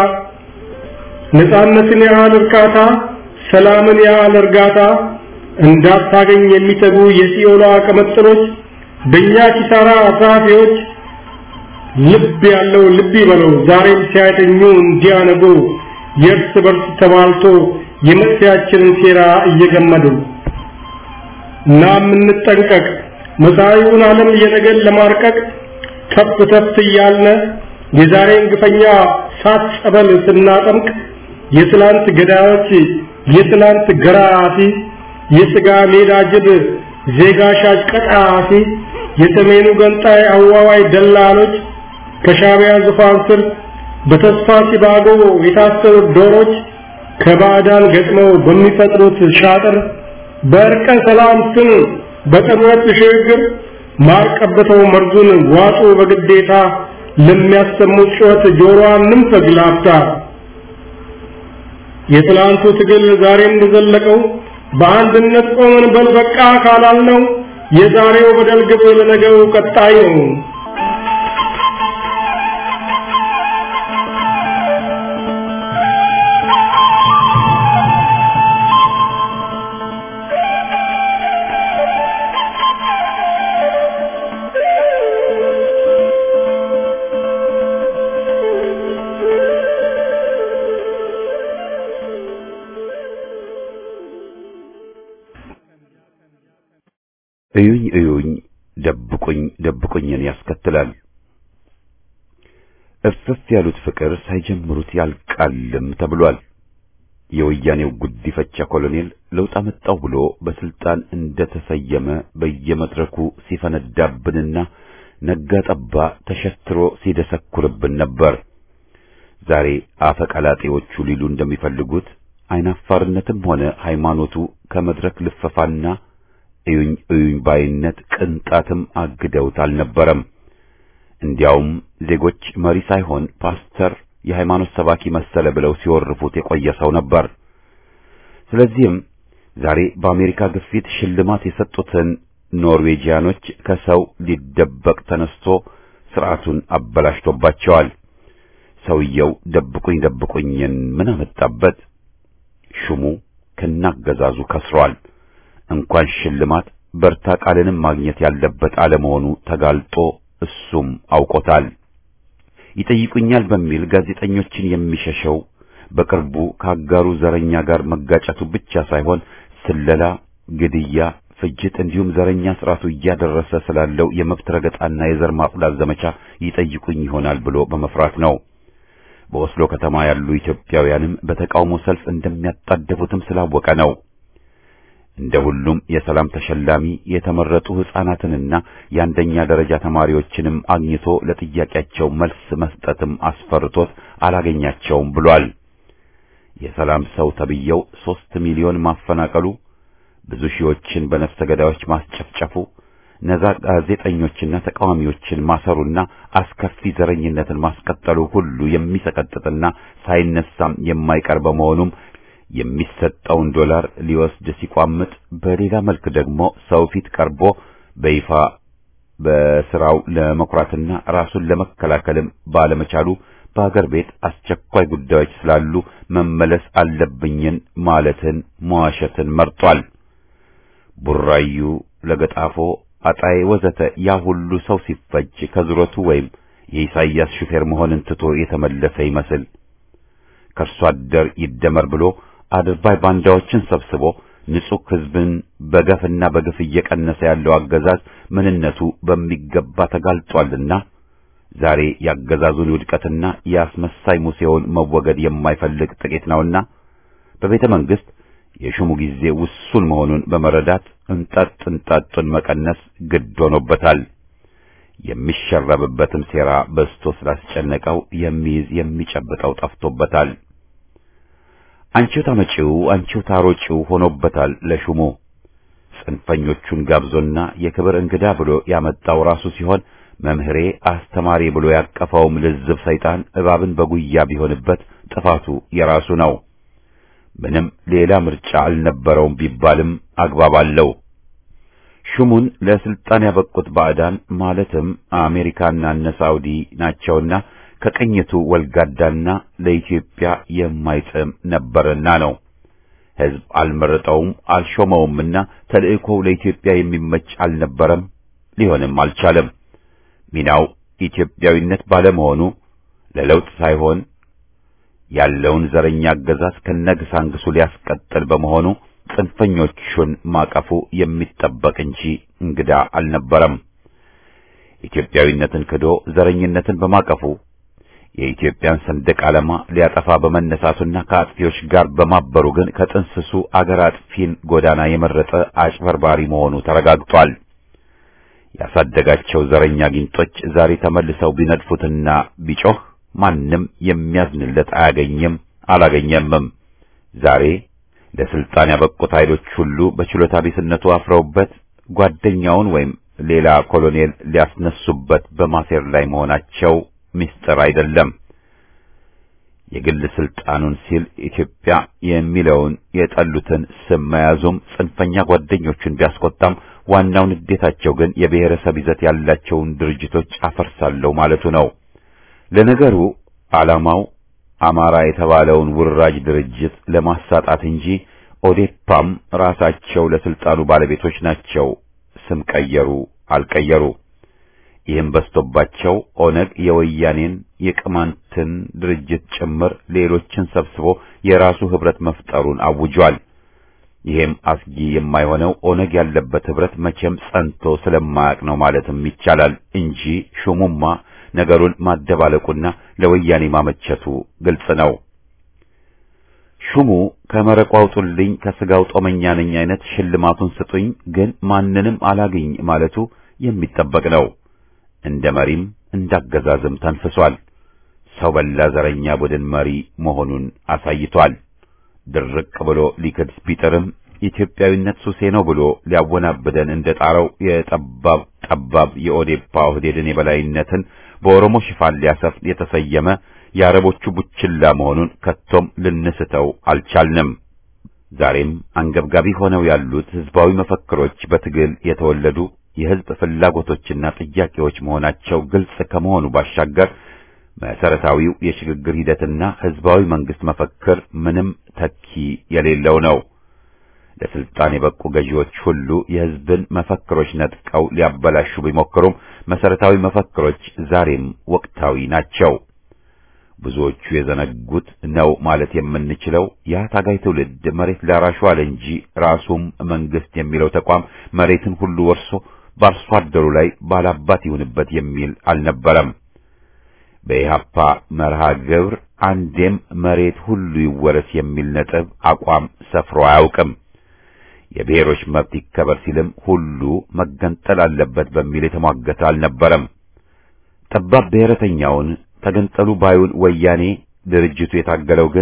ነፃነትን ያህል እርካታ ሰላምን ያህል እርጋታ እንዳታገኝ የሚተጉ የሲኦሏ ቀመጥሎች በእኛ ኪሳራ አሳፊዎች ልብ ያለው ልብ ይበለው ዛሬም ሲያተኙ እንዲያነጉ የእርስ በርስ ተባልቶ የመጥፊያችንን ሴራ እየገመዱ እና የምንጠንቀቅ መሳዩን ዓለም የነገን ለማርቀቅ ተፍ ተፍ እያልነ የዛሬን ግፈኛ ሳት ጸበል ስናጠምቅ የትላንት ገዳዮች የትላንት ገራፊ የስጋ ሜዳ ጅብ ዜጋ ሻጭ ቀጣፊ የሰሜኑ ገንጣይ አዋዋይ ደላሎች ከሻቢያ ዙፋን ስር በተስፋ ሲባጎ የታሰሩት ዶሮች ከባዕዳን ገጥመው በሚፈጥሩት ሻጥር በእርቀ ሰላም ስም በጥምረት ሽግግር ማር ቀብተው መርዙን ዋጡ በግዴታ ለሚያሰሙት ጩኸት ጆሮዋን ንንፈግ ላፍታ የትላንቱ ትግል ዛሬም እንደዘለቀው በአንድነት ቆመን በል በቃ ካላልነው የዛሬው በደል ግብ ለነገው ቀጣይ ነው። እዩኝ እዩኝ ደብቁኝ ደብቁኝን ያስከትላል። እፍፍ ያሉት ፍቅር ሳይጀምሩት ያልቃልም ተብሏል። የወያኔው ጉዲፈቻ ኮሎኔል ለውጥ አመጣው ብሎ በስልጣን እንደተሰየመ በየመድረኩ ሲፈነዳብንና ነጋ ጠባ ተሸትሮ ሲደሰኩርብን ነበር። ዛሬ አፈቀላጤዎቹ ሊሉ እንደሚፈልጉት አይናፋርነትም ሆነ ሃይማኖቱ ከመድረክ ልፈፋና እዩኝ እዩኝ ባይነት ቅንጣትም አግደውት አልነበረም። እንዲያውም ዜጎች መሪ ሳይሆን ፓስተር፣ የሃይማኖት ሰባኪ መሰለ ብለው ሲወርፉት የቆየ ሰው ነበር። ስለዚህም ዛሬ በአሜሪካ ግፊት ሽልማት የሰጡትን ኖርዌጂያኖች ከሰው ሊደበቅ ተነስቶ ስርዓቱን አበላሽቶባቸዋል። ሰውየው ደብቁኝ ደብቁኝን ምን አመጣበት? ሹሙ ከናገዛዙ ከስሯል። እንኳን ሽልማት በርታ ቃልንም ማግኘት ያለበት አለመሆኑ ተጋልጦ እሱም አውቆታል። ይጠይቁኛል በሚል ጋዜጠኞችን የሚሸሸው በቅርቡ ከአጋሩ ዘረኛ ጋር መጋጨቱ ብቻ ሳይሆን ስለላ፣ ግድያ፣ ፍጅት እንዲሁም ዘረኛ ስርዓቱ እያደረሰ ስላለው የመብት ረገጣና የዘር ማጽዳት ዘመቻ ይጠይቁኝ ይሆናል ብሎ በመፍራት ነው። በኦስሎ ከተማ ያሉ ኢትዮጵያውያንም በተቃውሞ ሰልፍ እንደሚያጣደፉትም ስላወቀ ነው። እንደ ሁሉም የሰላም ተሸላሚ የተመረጡ ሕፃናትንና የአንደኛ ደረጃ ተማሪዎችንም አግኝቶ ለጥያቄያቸው መልስ መስጠትም አስፈርቶት አላገኛቸውም ብሏል። የሰላም ሰው ተብየው ሦስት ሚሊዮን ማፈናቀሉ፣ ብዙ ሺዎችን በነፍሰ ገዳዮች ማስጨፍጨፉ፣ ነዛ ጋዜጠኞችና ተቃዋሚዎችን ማሰሩና አስከፊ ዘረኝነትን ማስቀጠሉ ሁሉ የሚሰቀጥጥና ሳይነሳም የማይቀር በመሆኑም የሚሰጠውን ዶላር ሊወስድ ሲቋምጥ፣ በሌላ መልክ ደግሞ ሰው ፊት ቀርቦ በይፋ በስራው ለመኩራትና ራሱን ለመከላከልም ባለመቻሉ በአገር ቤት አስቸኳይ ጉዳዮች ስላሉ መመለስ አለብኝን ማለትን መዋሸትን መርጧል። ቡራዩ፣ ለገጣፎ፣ አጣዬ ወዘተ ያ ሁሉ ሰው ሲፈጅ ከዙረቱ ወይም የኢሳይያስ ሹፌር መሆንን ትቶ የተመለሰ ይመስል ከእርሱ አደር ይደመር ብሎ አድርባይ ባንዳዎችን ሰብስቦ ንጹሕ ሕዝብን በገፍና በግፍ እየቀነሰ ያለው አገዛዝ ምንነቱ በሚገባ ተጋልጧልና ዛሬ ያገዛዙን ውድቀትና የአስመሳይ ሙሴውን መወገድ የማይፈልግ ጥቂት ነውና በቤተ መንግሥት የሹሙ ጊዜ ውሱን መሆኑን በመረዳት እንጠጥ እንጠጡን መቀነስ ግድ ሆኖበታል። የሚሸረብበትም ሴራ በዝቶ ስላስጨነቀው የሚይዝ የሚጨብጠው ጠፍቶበታል። አንቺው ታመጪው አንቺው ታሮጪው ሆኖበታል ለሹሙ። ጽንፈኞቹን ጋብዞና የክብር እንግዳ ብሎ ያመጣው ራሱ ሲሆን መምህሬ አስተማሪ ብሎ ያቀፈውም ልዝብ ሰይጣን እባብን በጉያ ቢሆንበት ጥፋቱ የራሱ ነው። ምንም ሌላ ምርጫ አልነበረውም ቢባልም አግባብ አለው። ሹሙን ለስልጣን ያበቁት ባዕዳን ማለትም አሜሪካና እነ ሳውዲ ናቸውና ከቅኝቱ ወልጋዳና ለኢትዮጵያ የማይጥም ነበርና ነው። ሕዝብ አልመረጠውም አልሾመውምና ተልእኮው ለኢትዮጵያ የሚመች አልነበረም፣ ሊሆንም አልቻለም። ሚናው ኢትዮጵያዊነት ባለመሆኑ ለለውጥ ሳይሆን ያለውን ዘረኛ አገዛዝ ከነግሳንግሱ ሊያስቀጥል በመሆኑ ጽንፈኞቹን ማቀፉ የሚጠበቅ እንጂ እንግዳ አልነበረም። ኢትዮጵያዊነትን ክዶ ዘረኝነትን በማቀፉ የኢትዮጵያን ሰንደቅ ዓላማ ሊያጠፋ በመነሳቱና ከአጥፊዎች ጋር በማበሩ ግን ከጥንስሱ አገር አጥፊን ጎዳና የመረጠ አጭበርባሪ መሆኑ ተረጋግጧል። ያሳደጋቸው ዘረኛ ጊንጦች ዛሬ ተመልሰው ቢነድፉትና ቢጮህ ማንም የሚያዝንለት አያገኝም አላገኘምም። ዛሬ ለስልጣን ያበቁት ኃይሎች ሁሉ በችሎታ ቢስነቱ አፍረውበት ጓደኛውን ወይም ሌላ ኮሎኔል ሊያስነሱበት በማሴር ላይ መሆናቸው ምስጢር አይደለም። የግል ስልጣኑን ሲል ኢትዮጵያ የሚለውን የጠሉትን ስም መያዙም ጽንፈኛ ጓደኞቹን ቢያስቆጣም ዋናው ንዴታቸው ግን የብሔረሰብ ይዘት ያላቸውን ድርጅቶች አፈርሳለሁ ማለቱ ነው። ለነገሩ ዓላማው አማራ የተባለውን ውራጅ ድርጅት ለማሳጣት እንጂ ኦዴፓም ራሳቸው ለስልጣኑ ባለቤቶች ናቸው። ስም ቀየሩ አልቀየሩ። ይህም በስቶባቸው ኦነግ የወያኔን የቅማንትን ድርጅት ጭምር ሌሎችን ሰብስቦ የራሱ ህብረት መፍጠሩን አውጇል። ይሄም አስጊ የማይሆነው ኦነግ ያለበት ህብረት መቼም ጸንቶ ስለማያውቅ ነው ማለትም ይቻላል እንጂ ሹሙማ ነገሩን ማደባለቁና ለወያኔ ማመቸቱ ግልጽ ነው። ሹሙ ከመረቁ አውጡልኝ ከስጋው ጦመኛ ነኝ አይነት ሽልማቱን ስጡኝ፣ ግን ማንንም አላግኝ ማለቱ የሚጠበቅ ነው። እንደ መሪም እንዳገዛዝም ተንፍሷል። ሰው በላ ዘረኛ ቡድን መሪ መሆኑን አሳይቷል። ድርቅ ብሎ ሊክድ ቢጥርም ኢትዮጵያዊነት ሱሴ ነው ብሎ ሊያወናብደን እንደጣረው የጠባብ ጠባብ የኦዴፓ ኦህዴድን የበላይነትን በኦሮሞ ሽፋን ሊያሰፍን የተሰየመ የአረቦቹ ቡችላ መሆኑን ከቶም ልንስተው አልቻልንም። ዛሬም አንገብጋቢ ሆነው ያሉት ህዝባዊ መፈክሮች በትግል የተወለዱ የህዝብ ፍላጎቶችና ጥያቄዎች መሆናቸው ግልጽ ከመሆኑ ባሻገር መሰረታዊው የሽግግር ሂደትና ህዝባዊ መንግስት መፈክር ምንም ተኪ የሌለው ነው። ለስልጣን የበቁ ገዢዎች ሁሉ የህዝብን መፈክሮች ነጥቀው ሊያበላሹ ቢሞክሩም መሰረታዊ መፈክሮች ዛሬም ወቅታዊ ናቸው። ብዙዎቹ የዘነጉት ነው ማለት የምንችለው ያ ታጋይ ትውልድ መሬት ላራሹ አለ እንጂ ራሱም መንግስት የሚለው ተቋም መሬትን ሁሉ ወርሶ በአርሶ አደሩ ላይ ባላባት ይሁንበት የሚል አልነበረም። በኢህአፓ መርሃ ግብር አንዴም መሬት ሁሉ ይወረስ የሚል ነጥብ አቋም ሰፍሮ አያውቅም። የብሔሮች መብት ይከበር ሲልም ሁሉ መገንጠል አለበት በሚል የተሟገተ አልነበረም። ጠባብ ብሔረተኛውን ተገንጠሉ ባዩን ወያኔ ድርጅቱ የታገለው ግን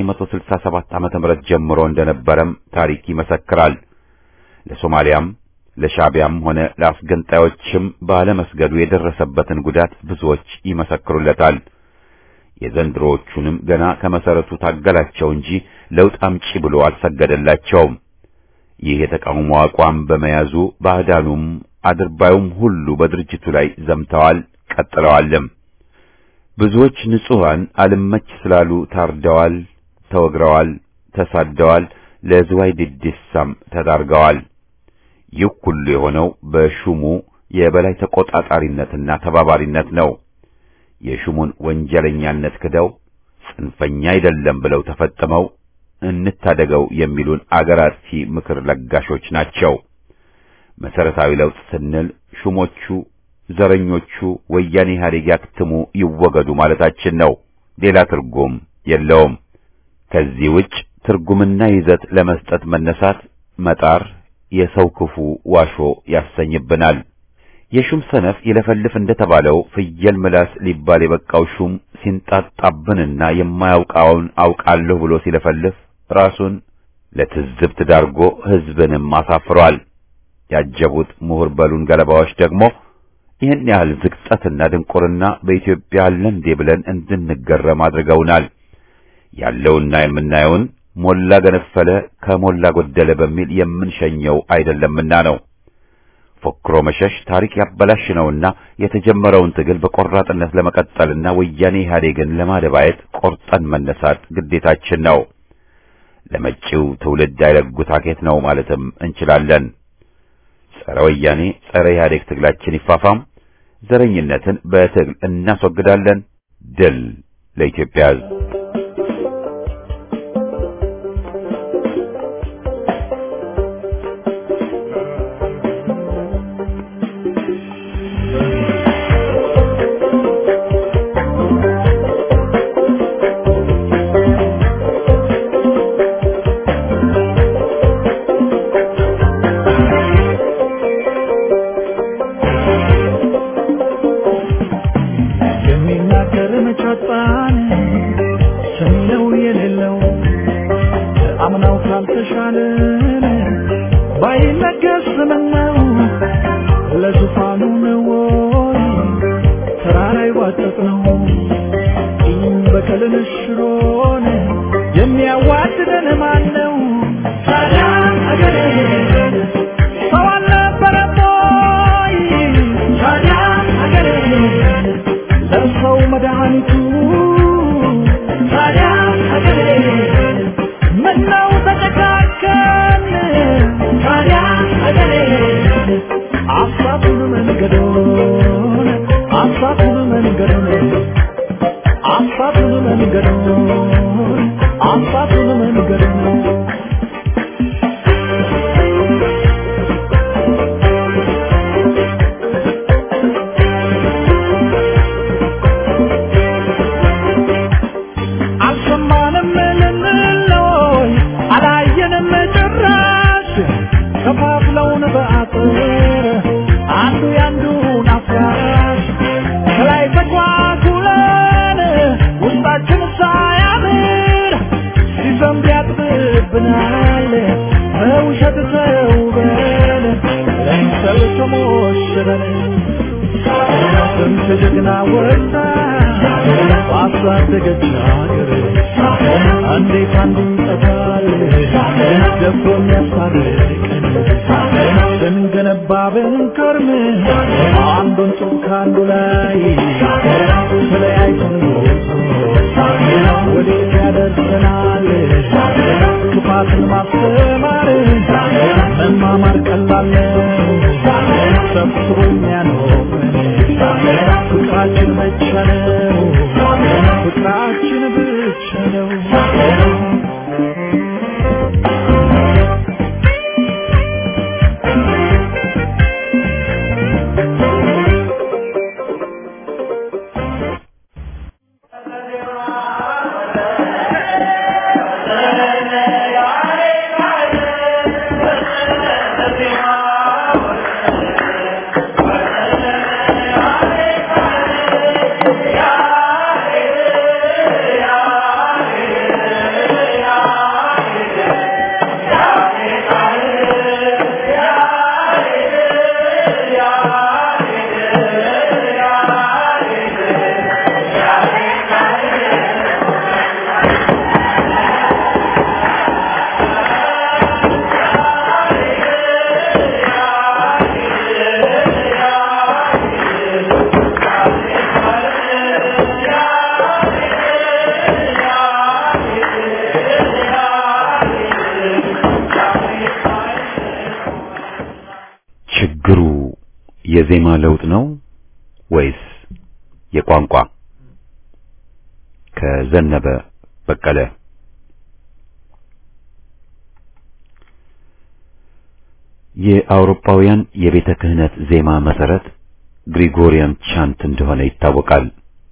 ከ1967 ዓመተ ምህረት ጀምሮ እንደነበረም ታሪክ ይመሰክራል። ለሶማሊያም ለሻቢያም ሆነ ለአስገንጣዮችም ባለመስገዱ የደረሰበትን ጉዳት ብዙዎች ይመሰክሩለታል። የዘንድሮዎቹንም ገና ከመሰረቱ ታገላቸው እንጂ ለውጥ አምጪ ብሎ አልሰገደላቸውም። ይህ የተቃውሞ አቋም በመያዙ ባዕዳኑም አድርባዩም ሁሉ በድርጅቱ ላይ ዘምተዋል፣ ቀጥለዋልም። ብዙዎች ንጹሐን አልመች ስላሉ ታርደዋል፣ ተወግረዋል፣ ተሳደዋል፣ ለዝዋይ ድዲሳም ተዳርገዋል። ይህ ሁሉ የሆነው በሹሙ የበላይ ተቆጣጣሪነትና ተባባሪነት ነው። የሹሙን ወንጀለኛነት ክደው ጽንፈኛ አይደለም ብለው ተፈጥመው እንታደገው የሚሉን አገር አጥፊ ምክር ለጋሾች ናቸው። መሰረታዊ ለውጥ ስንል ሹሞቹ፣ ዘረኞቹ ወያኔ ኢህአዴግ ያክትሙ ይወገዱ ማለታችን ነው። ሌላ ትርጉም የለውም። ከዚህ ውጭ ትርጉምና ይዘት ለመስጠት መነሳት መጣር የሰው ክፉ ዋሾ ያሰኝብናል። የሹም ሰነፍ ይለፈልፍ እንደተባለው ፍየል ምላስ ሊባል የበቃው ሹም ሲንጣጣብንና የማያውቃውን አውቃለሁ ብሎ ሲለፈልፍ ራሱን ለትዝብት ዳርጎ ሕዝብንም አሳፍሯል። ያጀቡት ምሁር በሉን ገለባዎች ደግሞ ይህን ያህል ዝቅጠትና ድንቁርና በኢትዮጵያ አለ እንዴ ብለን እንድንገረም አድርገውናል። ያለውና የምናየውን ሞላ ገነፈለ ከሞላ ጎደለ በሚል የምንሸኘው አይደለምና ነው። ፎክሮ መሸሽ ታሪክ ያበላሽ ነውና የተጀመረውን ትግል በቆራጥነት ለመቀጠልና ወያኔ ኢህአዴግን ለማደባየት ቆርጠን መነሳት ግዴታችን ነው። ለመጪው ትውልድ አይለጉት አኬት ነው ማለትም እንችላለን። ጸረ ወያኔ ጸረ ኢህአዴግ ትግላችን ይፋፋም። ዘረኝነትን በትግል እናስወግዳለን። ድል ለኢትዮጵያ ሕዝብ። የሚናገር መቻጣን ሰሚነው የሌለው አምናው ካልተሻለን ባይነገስ ምነው ለዙፋኑ ነው ወይ ተራራ ይዋጠጥ ነው ይህም በቀልን ሽሮን የሚያዋድደን ማን ነው ታዲያ አገሬ ሰው አልነበረም ወይ ታዲያ አገሬ ለሰው መድኃኒቱ ታዲያ ሀገሬ ምነው ተጨካከን ታዲያ ሀገሬ አሳቱን መንገዶን አሳቱን መንገዶን አሳቱን መንገዶን አሳቱን መንገዶን አልሰማንም ልንለይ አላየንም ጭራሽ ከፋፍለውን በአጥር አንዱ ያንዱን አፍራሽ ከላይ ተኳኩለን ውስጣችን ሳያምር ሲዘንብ ያጥብብናል በውሸት ተውበን ለምሰል ተሞሽረን ስንት ጀግና ወጣ ባሳደገች ሀገር እንዴት አንዱ ይጠፋል ደፍሮ የሚያስታርቀን ስንገነባ ብንከርም አንዱን ጡብ ከአንዱ ላይ ተለያይተን ወዴት ያደርሰናል ክፋትን ማስተማር መማማር ቀላል ነው ሰብስቦ የሚያኖረን ፍቅራችን ብቻ ነው ፍቅራችን ብቻ ነው Yeah. ችግሩ የዜማ ለውጥ ነው ወይስ የቋንቋ? ከዘነበ በቀለ የአውሮፓውያን የቤተ ክህነት ዜማ መሰረት ግሪጎሪያን ቻንት እንደሆነ ይታወቃል።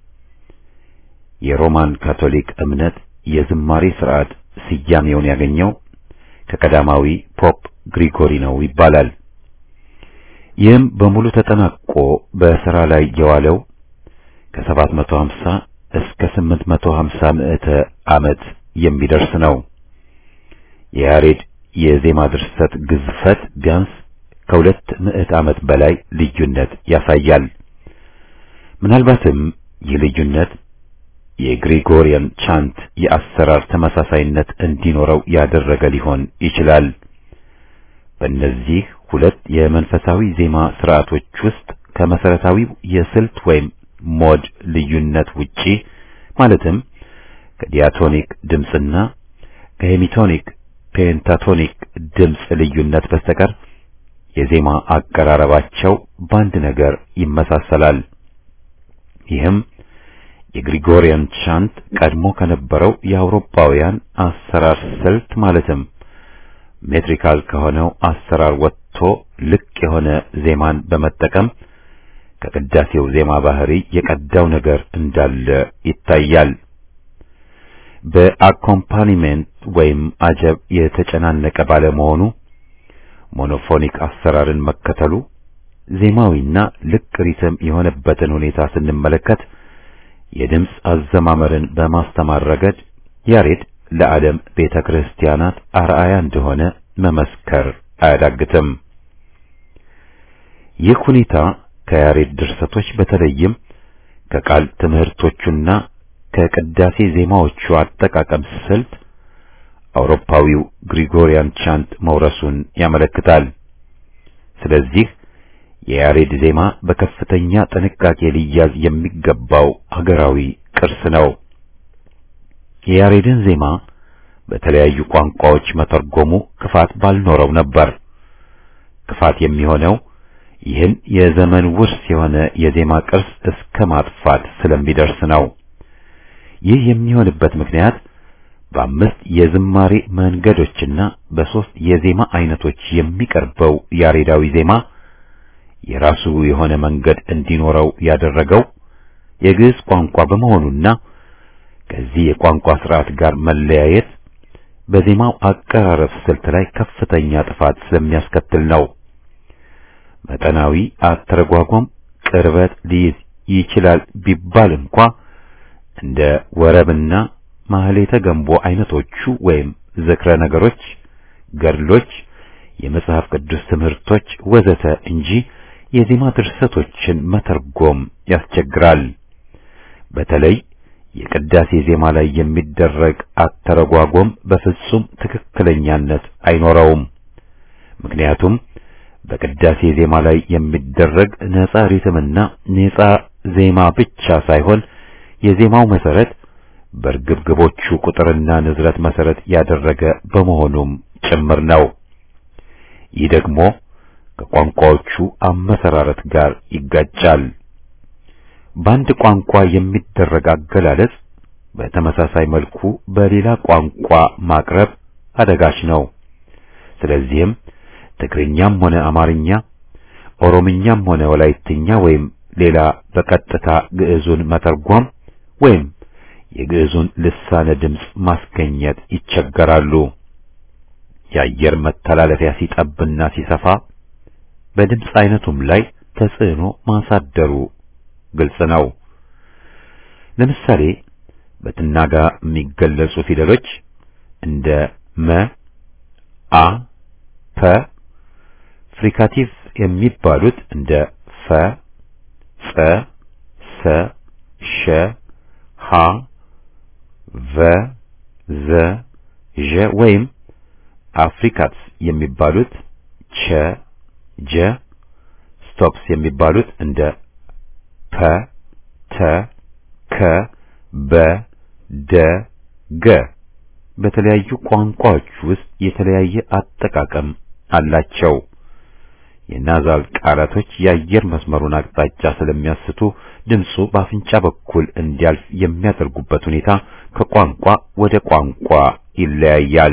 የሮማን ካቶሊክ እምነት የዝማሬ ስርዓት ስያሜውን ያገኘው ከቀዳማዊ ፖፕ ግሪጎሪ ነው ይባላል። ይህም በሙሉ ተጠናቆ በሥራ ላይ የዋለው ከ750 እስከ 850 ምዕተ ዓመት የሚደርስ ነው። የያሬድ የዜማ ድርሰት ግዝፈት ቢያንስ ከሁለት ምዕት ዓመት በላይ ልዩነት ያሳያል። ምናልባትም ይህ ልዩነት የግሪጎሪያን ቻንት የአሰራር ተመሳሳይነት እንዲኖረው ያደረገ ሊሆን ይችላል። በእነዚህ ሁለት የመንፈሳዊ ዜማ ስርዓቶች ውስጥ ከመሰረታዊው የስልት ወይም ሞድ ልዩነት ውጪ ማለትም ከዲያቶኒክ ድምፅና ከሄሚቶኒክ ፔንታቶኒክ ድምፅ ልዩነት በስተቀር የዜማ አቀራረባቸው በአንድ ነገር ይመሳሰላል። ይህም የግሪጎሪያን ቻንት ቀድሞ ከነበረው የአውሮፓውያን አሰራር ስልት ማለትም ሜትሪካል ከሆነው አሰራር ወጥቶ ልቅ የሆነ ዜማን በመጠቀም ከቅዳሴው ዜማ ባህሪ የቀዳው ነገር እንዳለ ይታያል። በአኮምፓኒሜንት ወይም አጀብ የተጨናነቀ ባለመሆኑ ሞኖፎኒክ አሰራርን መከተሉ ዜማዊና ልቅ ሪትም የሆነበትን ሁኔታ ስንመለከት የድምፅ አዘማመርን በማስተማር ረገድ ያሬድ ለዓለም ቤተ ክርስቲያናት አርአያ እንደሆነ መመስከር አያዳግትም። ይህ ሁኔታ ከያሬድ ድርሰቶች በተለይም ከቃል ትምህርቶቹና ከቅዳሴ ዜማዎቹ አጠቃቀም ስልት አውሮፓዊው ግሪጎሪያን ቻንት መውረሱን ያመለክታል። ስለዚህ የያሬድ ዜማ በከፍተኛ ጥንቃቄ ሊያዝ የሚገባው ሀገራዊ ቅርስ ነው። የያሬድን ዜማ በተለያዩ ቋንቋዎች መተርጎሙ ክፋት ባልኖረው ነበር። ክፋት የሚሆነው ይህን የዘመን ውርስ የሆነ የዜማ ቅርስ እስከ ማጥፋት ስለሚደርስ ነው። ይህ የሚሆንበት ምክንያት በአምስት የዝማሬ መንገዶችና በሦስት የዜማ አይነቶች የሚቀርበው ያሬዳዊ ዜማ የራሱ የሆነ መንገድ እንዲኖረው ያደረገው የግዕዝ ቋንቋ በመሆኑና ከዚህ የቋንቋ ስርዓት ጋር መለያየት በዜማው አቀራረብ ስልት ላይ ከፍተኛ ጥፋት ስለሚያስከትል ነው። መጠናዊ አተረጓጓም ቅርበት ሊይዝ ይችላል ቢባል እንኳ እንደ ወረብና ማህሌተ ገንቦ አይነቶቹ ወይም ዝክረ ነገሮች፣ ገድሎች፣ የመጽሐፍ ቅዱስ ትምህርቶች ወዘተ እንጂ የዜማ ድርሰቶችን መተርጎም ያስቸግራል። በተለይ የቅዳሴ ዜማ ላይ የሚደረግ አተረጓጎም በፍጹም ትክክለኛነት አይኖረውም። ምክንያቱም በቅዳሴ ዜማ ላይ የሚደረግ ነፃ ሪትምና ነፃ ዜማ ብቻ ሳይሆን የዜማው መሰረት በርግብግቦቹ ቁጥርና ንዝረት መሰረት ያደረገ በመሆኑም ጭምር ነው። ይህ ደግሞ ከቋንቋዎቹ አመሰራረት ጋር ይጋጫል። በአንድ ቋንቋ የሚደረግ አገላለጽ በተመሳሳይ መልኩ በሌላ ቋንቋ ማቅረብ አደጋች ነው። ስለዚህም ትግርኛም ሆነ አማርኛ፣ ኦሮምኛም ሆነ ወላይትኛ ወይም ሌላ በቀጥታ ግዕዙን መተርጎም ወይም የግዕዙን ልሳነ ድምፅ ማስገኘት ይቸገራሉ። የአየር መተላለፊያ ሲጠብና ሲሰፋ በድምፅ አይነቱም ላይ ተጽዕኖ ማሳደሩ ግልጽ ነው። ለምሳሌ በትናጋ የሚገለጹ ፊደሎች እንደ መ፣ አ፣ ፐ፣ ፍሪካቲቭ የሚባሉት እንደ ፈ፣ ጸ፣ ሰ፣ ሸ፣ ሀ፣ ቨ፣ ዘ፣ ዠ ወይም አፍሪካትስ የሚባሉት ቸ፣ ጀ፣ ስቶፕስ የሚባሉት እንደ ፐ፣ ተ፣ ከ፣ በ፣ ደ፣ ገ በተለያዩ ቋንቋዎች ውስጥ የተለያየ አጠቃቀም አላቸው። የናዛል ቃላቶች የአየር መስመሩን አቅጣጫ ስለሚያስቱ ድምፁ በአፍንጫ በኩል እንዲያልፍ የሚያደርጉበት ሁኔታ ከቋንቋ ወደ ቋንቋ ይለያያል።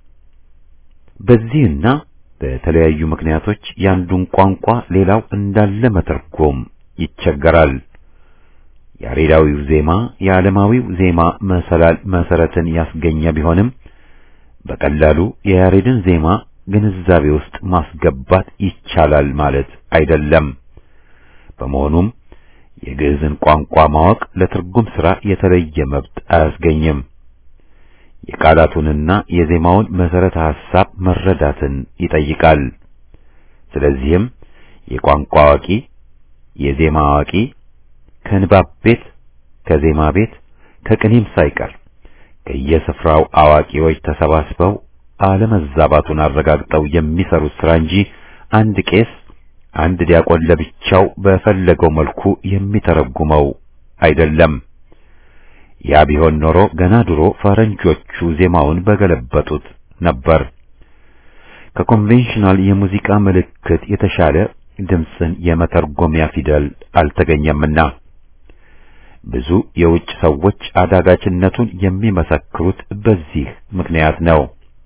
በዚህና በተለያዩ ምክንያቶች የአንዱን ቋንቋ ሌላው እንዳለ መተርጎም ይቸገራል። ያሬዳዊው ዜማ የዓለማዊው ዜማ መሰላል መሰረትን ያስገኘ ቢሆንም በቀላሉ የያሬድን ዜማ ግንዛቤ ውስጥ ማስገባት ይቻላል ማለት አይደለም። በመሆኑም የግዕዝን ቋንቋ ማወቅ ለትርጉም ሥራ የተለየ መብት አያስገኝም። የቃላቱንና የዜማውን መሰረተ ሐሳብ መረዳትን ይጠይቃል። ስለዚህም የቋንቋ አዋቂ፣ የዜማ አዋቂ ከንባብ ቤት፣ ከዜማ ቤት፣ ከቅኔም ሳይቀር ከየስፍራው አዋቂዎች ተሰባስበው አለመዛባቱን አረጋግጠው የሚሰሩት ሥራ እንጂ አንድ ቄስ አንድ ዲያቆን ለብቻው በፈለገው መልኩ የሚተረጉመው አይደለም። ያ ቢሆን ኖሮ ገና ድሮ ፈረንጆቹ ዜማውን በገለበጡት ነበር። ከኮንቬንሽናል የሙዚቃ ምልክት የተሻለ ድምፅን የመተርጎሚያ ፊደል አልተገኘምና ብዙ የውጭ ሰዎች አዳጋችነቱን የሚመሰክሩት በዚህ ምክንያት ነው።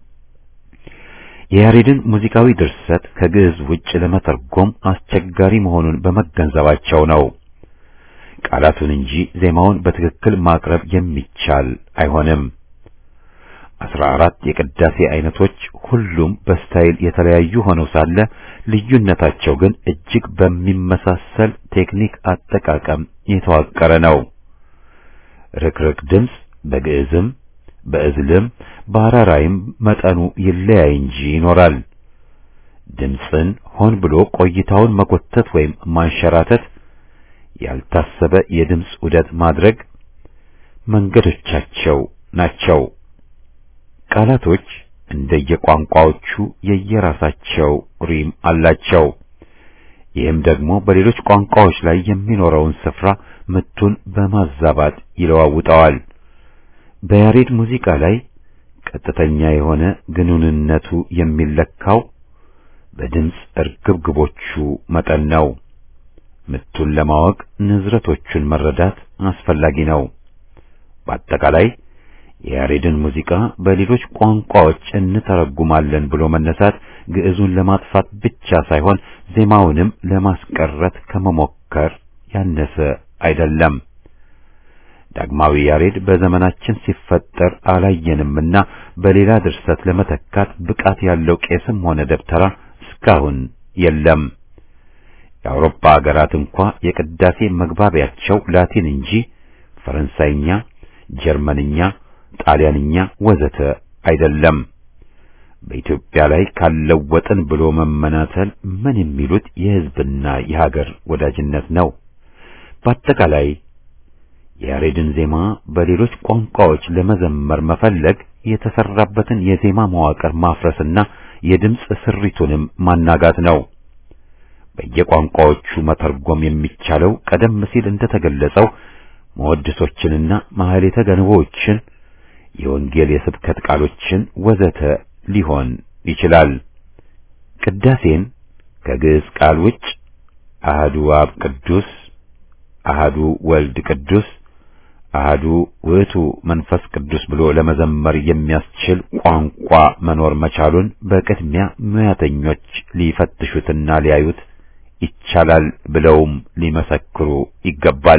የያሬድን ሙዚቃዊ ድርሰት ከግዕዝ ውጭ ለመተርጎም አስቸጋሪ መሆኑን በመገንዘባቸው ነው። ቃላቱን እንጂ ዜማውን በትክክል ማቅረብ የሚቻል አይሆንም። አስራ አራት የቅዳሴ አይነቶች ሁሉም በስታይል የተለያዩ ሆነው ሳለ ልዩነታቸው ግን እጅግ በሚመሳሰል ቴክኒክ አጠቃቀም የተዋቀረ ነው። ርክርክ ድምፅ በግዕዝም በእዝልም በአራራይም መጠኑ ይለያይ እንጂ ይኖራል። ድምፅን ሆን ብሎ ቆይታውን መጎተት ወይም ማንሸራተት፣ ያልታሰበ የድምፅ ዑደት ማድረግ መንገዶቻቸው ናቸው። ቃላቶች እንደየቋንቋዎቹ የየራሳቸው ሪም አላቸው። ይህም ደግሞ በሌሎች ቋንቋዎች ላይ የሚኖረውን ስፍራ ምቱን በማዛባት ይለዋውጠዋል። በያሬድ ሙዚቃ ላይ ቀጥተኛ የሆነ ግንኙነቱ የሚለካው በድምፅ እርግብግቦቹ መጠን ነው። ምቱን ለማወቅ ንዝረቶቹን መረዳት አስፈላጊ ነው። በአጠቃላይ የያሬድን ሙዚቃ በሌሎች ቋንቋዎች እንተረጉማለን ብሎ መነሳት ግዕዙን ለማጥፋት ብቻ ሳይሆን ዜማውንም ለማስቀረት ከመሞከር ያነሰ አይደለም። ዳግማዊ ያሬድ በዘመናችን ሲፈጠር አላየንምና በሌላ ድርሰት ለመተካት ብቃት ያለው ቄስም ሆነ ደብተራ እስካሁን የለም። የአውሮፓ ሀገራት እንኳ የቅዳሴ መግባቢያቸው ላቲን እንጂ ፈረንሳይኛ፣ ጀርመንኛ፣ ጣሊያንኛ ወዘተ አይደለም። በኢትዮጵያ ላይ ካለወጥን ብሎ መመናተል ምን የሚሉት የሕዝብና የሀገር ወዳጅነት ነው? በአጠቃላይ የያሬድን ዜማ በሌሎች ቋንቋዎች ለመዘመር መፈለግ የተሰራበትን የዜማ መዋቅር ማፍረስና የድምፅ ስሪቱንም ማናጋት ነው። በየቋንቋዎቹ መተርጎም የሚቻለው ቀደም ሲል እንደተገለጸው መወድሶችንና ማህሌተ ገንቦችን፣ የወንጌል የስብከት ቃሎችን ወዘተ ሊሆን ይችላል። ቅዳሴን ከግዕዝ ቃል ውጭ አህዱ አብ ቅዱስ፣ አህዱ ወልድ ቅዱስ፣ አህዱ ውእቱ መንፈስ ቅዱስ ብሎ ለመዘመር የሚያስችል ቋንቋ መኖር መቻሉን በቅድሚያ ሙያተኞች ሊፈትሹትና ሊያዩት ይቻላል ብለውም ሊመሰክሩ ይገባል።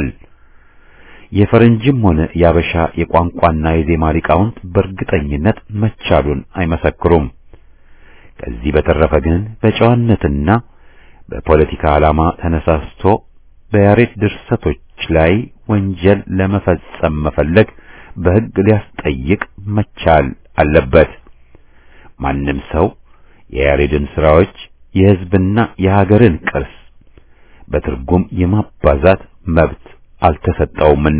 የፈረንጅም ሆነ የአበሻ የቋንቋና የዜማ ሊቃውንት በእርግጠኝነት መቻሉን አይመሰክሩም። ከዚህ በተረፈ ግን በጨዋነትና በፖለቲካ ዓላማ ተነሳስቶ በያሬድ ድርሰቶች ላይ ወንጀል ለመፈጸም መፈለግ በሕግ ሊያስጠይቅ መቻል አለበት። ማንም ሰው የያሬድን ሥራዎች የሕዝብና የሀገርን ቅርስ በትርጉም የማባዛት መብት አልተሰጠውምና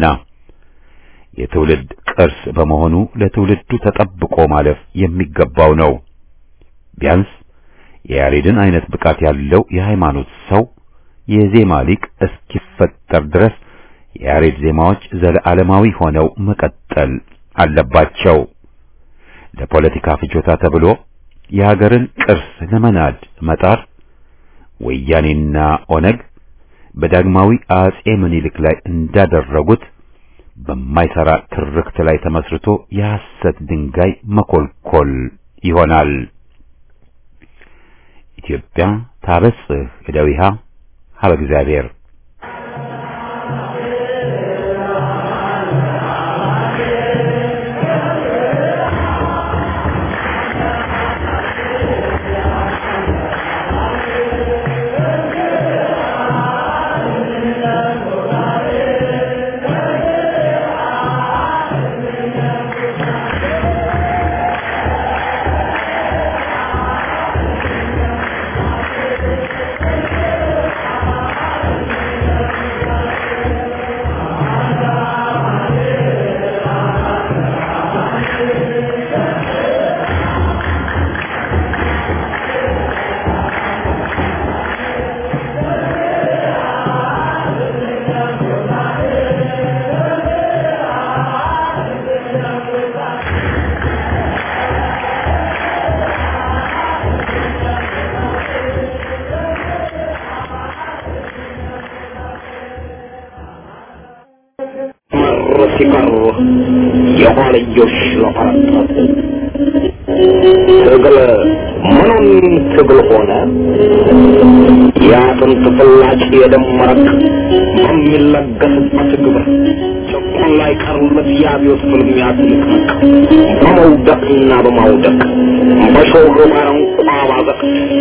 የትውልድ ቅርስ በመሆኑ ለትውልዱ ተጠብቆ ማለፍ የሚገባው ነው። ቢያንስ የያሬድን አይነት ብቃት ያለው የሃይማኖት ሰው የዜማ ሊቅ እስኪፈጠር ድረስ የያሬድ ዜማዎች ዘለዓለማዊ ሆነው መቀጠል አለባቸው። ለፖለቲካ ፍጆታ ተብሎ የሀገርን ቅርስ ለመናድ መጣር ወያኔና ኦነግ በዳግማዊ አጼ ምኒልክ ላይ እንዳደረጉት በማይሰራ ትርክት ላይ ተመስርቶ የሐሰት ድንጋይ መኮልኮል ይሆናል። ኢትዮጵያ ታበጽሕ እደዊሃ ሀበ እግዚአብሔር ሲቀሩ የኋልዮሽ ለፈረጠጥ ትግል ምኑን ትግል ሆነ የአጥንት ፍላጭ የደም መረቅ በሚለገስበት ግብር ጭቁን ላይ ቀሩለት የአብዮት ፍልሚያ ትንቅንቅ በመውደቅና በማውደቅ በሾህ ባረንቋ ባዘቅት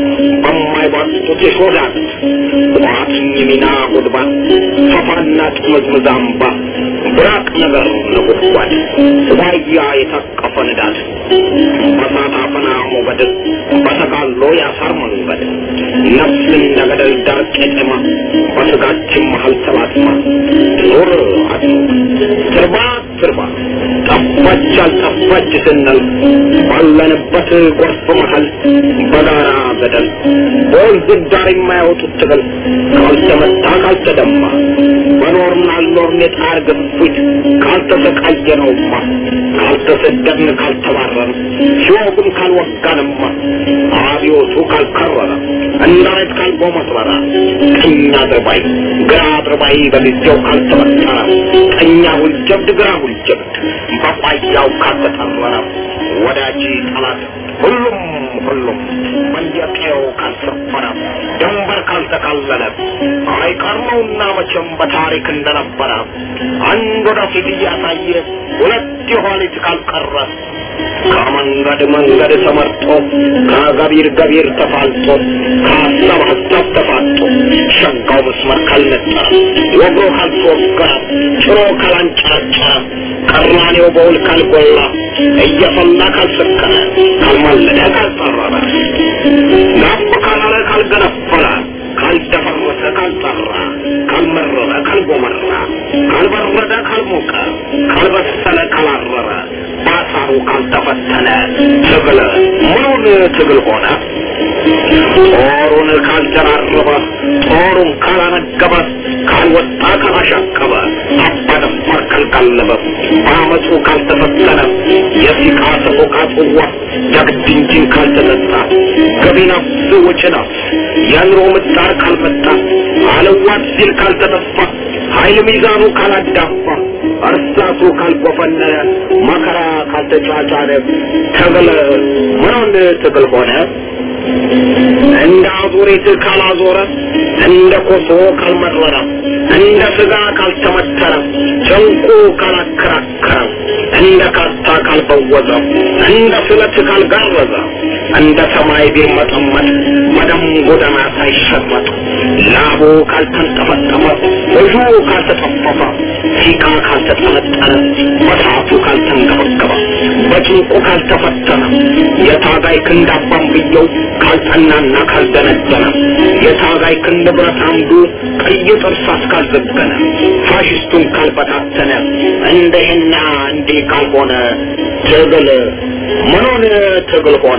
በማይባጡት የሾዳት ቋትኝ ሚና ጉድባ ፈፋና ጥምዝምዝ አምባ ብራቅ ነገር ነጎድጓድ ዋያ የታቀፈ ንዳድ በሳት አፈና ሞገድ በተጋሎ ያሳር መንገድ ነፍስ እንደ ገደል ዳር ቄጠማ በስጋችን መሀል ተላትማ ኖር አትኖር ትርባ ትርባ ጠፋች አልጠፋች ስንል ባለንበት ጎርፍ መሀል በጋራ ገደል በወንዝ ዳር የማያወጡት ትግል ካልተመታ ካልተደማ በኖርን አልኖርን የጣር ግፊት ካልተሰቃየነውማ ካልተሰደድን ካልተባረን ሲወጉን ካልወጋንማ አብዮቱ ካልከረረ እንዳይት ካልጎመትበረ ቀኝ አድርባይ ግራ አድርባይ በጊዜው ካልተበጠረ ቀኛ ሁልጀብድ ግራ ሁልጀብድ በቋያው ካልተጠረረ ወዳጅ ጠላት ሁሉም ሁሉም በየቀየው ካልሰፈረ ድንበር ካልተካለለ አይቀርመውና መቼም በታሪክ እንደነበረ አንድ ወደፊት እያሳየ ሁለት የኋሊት ካልቀረ ከመንገድ መንገድ ተመርጦ ከገቢር ገቢር ተፋልጦ ከሀሳብ ሀሳብ ተፋጦ ሸጋው መስመር ካልነጠረ ወግሮ ካልተወገረ ጭሮ ካላንጨረጨረ ቀራኔው በውል ካልጎላ እየፈላ ካልሰከነ ካልማለደ ካልጠረረ ጋብ ካላለ ካልገነፈለ ካልደፈረሰ ካልጠራ ካልመረረ ካልጎመራ ካልበረደ ካልሞቀ ካልበሰለ ካላረረ ባሳሩ ካልተፈተነ ትግል ምኑን ትግል ሆነ ጦሩን ካልደራረበ ጦሩን ካላነገበ ካልወጣ ካላሻቀበ አባደፋር ካልጋለበ በአመፁ ካልተፈተነ የሲቃ ሰቆቃ ጽዋ ጀግድ እንጂን ካልተጠጣ ገቢ ነፍስ ወጪ ነፍስ የኑሮ ምጣር ካልመጣ አለዋት ሲል ካልተጠፋ ኃይል ሚዛኑ ካላዳፋ እርሳቱ ካልቆፈነነ መከራ ካልተጫጫነ ትግል ምኑን ትግል ሆነ እንደ አዙሪት ካላዞረ እንደ ኮሶ ካልመረረ እንደ ስጋ ካልተመተረ ጨንቁ ካላከራከረ እንደ ካርታ ካልበወዘ እንደ ስለት ካልጋረዘ እንደ ሰማይ ቢርመጠመጥ በደም ጎዳና ሳይሸመጥ ላቡ ካልተንጠፈጠፈ እጁ ካልተጠፈፈ ሲቃ ካልተጠነጠነ በሰዓቱ ካልተንገበገበ በጭንቁ ካልተፈተነ የታጋይ ክንድ አባንብየው ካልጠናና ካልደነደነ የታጋይ ክንድ ብረት አምዱ ቀይ ጥርሳት ካልዘገነ ፋሽስቱን ካልበታተነ እንደህና እንዲህ ካልሆነ ትግል ምኑን ትግል ሆነ?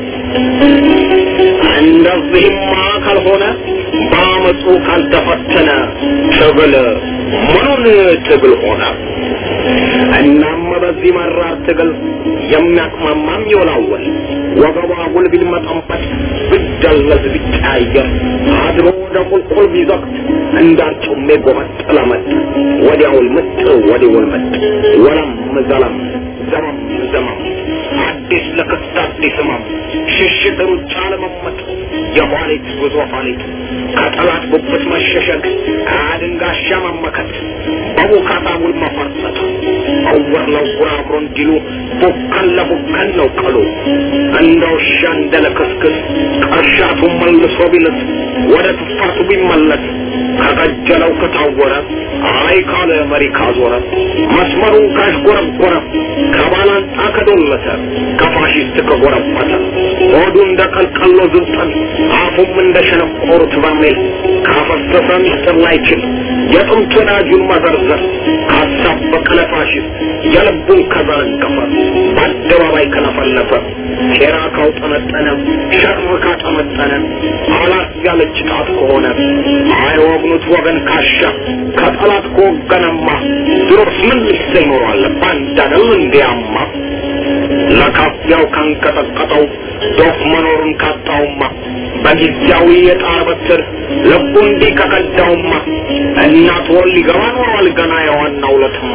እንደዚህማ ካልሆነ በአመፁ ካልተፈተነ ትግል ምኑን ትግል ሆነ? እናም በዚህ መራር ትግል የሚያቅማማም ይወላወል ወገቧ ጉልቢል መጠንበት ብቻ ቢደለዝ ቢቀያየር አድሮ ወደ ቁልቁል ቢዘቅት እንዳርጩሜ ጎመጥ ለመጥ ወዲያውል ምጥ ወዲያውል መጥ ወለም ዘለም ዘመም ዘመም አዲስ ለክስት አዲስ ህመም ሽሽት ሩጫ ለመመጥ የኋሊት ጉዞ ኋሊት ከጠላት ጉብት መሸሸግ ከአድንጋሻ መመከት በቡካታ ውል መፈርጠት እውር ለውር አብሮ እንዲሉ ቡከን ለቡከን ነው ቀሉ እንደ ውሻ እንደ ለክስክስ ቀሻቱ መልሶ ቢልስ ወደ ትፋቱ ቢመለስ ከቀጀለው ከታወረ አይ ካለ መሪ ካዞረ መስመሩን ካሽጎረጎረ ከባላንጣ ከዶለተ ከፋሽስት ከጎረበተ ሆዱ እንደ ቀልቀሎ ዝብጠን አፉም እንደ ሸነቆሩት በርሜል ካፈሰሰ ሚስጥር ላይችል የጥንት ወዳጁን መዘርዘር ካሳበቀ ለፋሽስት የልቡን ከዘረገፈ በአደባባይ ከለፈለፈ ሴራ ካውጠነጠነ ሸር ካጠመጠነ አላት ያለች ጣት ከሆነ አይወግኑት ወገን ካሻ ከጠላት ከወገነማ ድሮስ ምን ልሰ ይኖረዋል ባንዳ ነው እንዲያማ ለካፊያው ካንቀጠቀጠው ዶፍ መኖሩን ካጣውማ በጊዜያዊ የጣር በትር ልቡ እንዲህ ከቀዳውማ እናት ወል ሊገባ ኖሯል ገና የዋናው ለትማ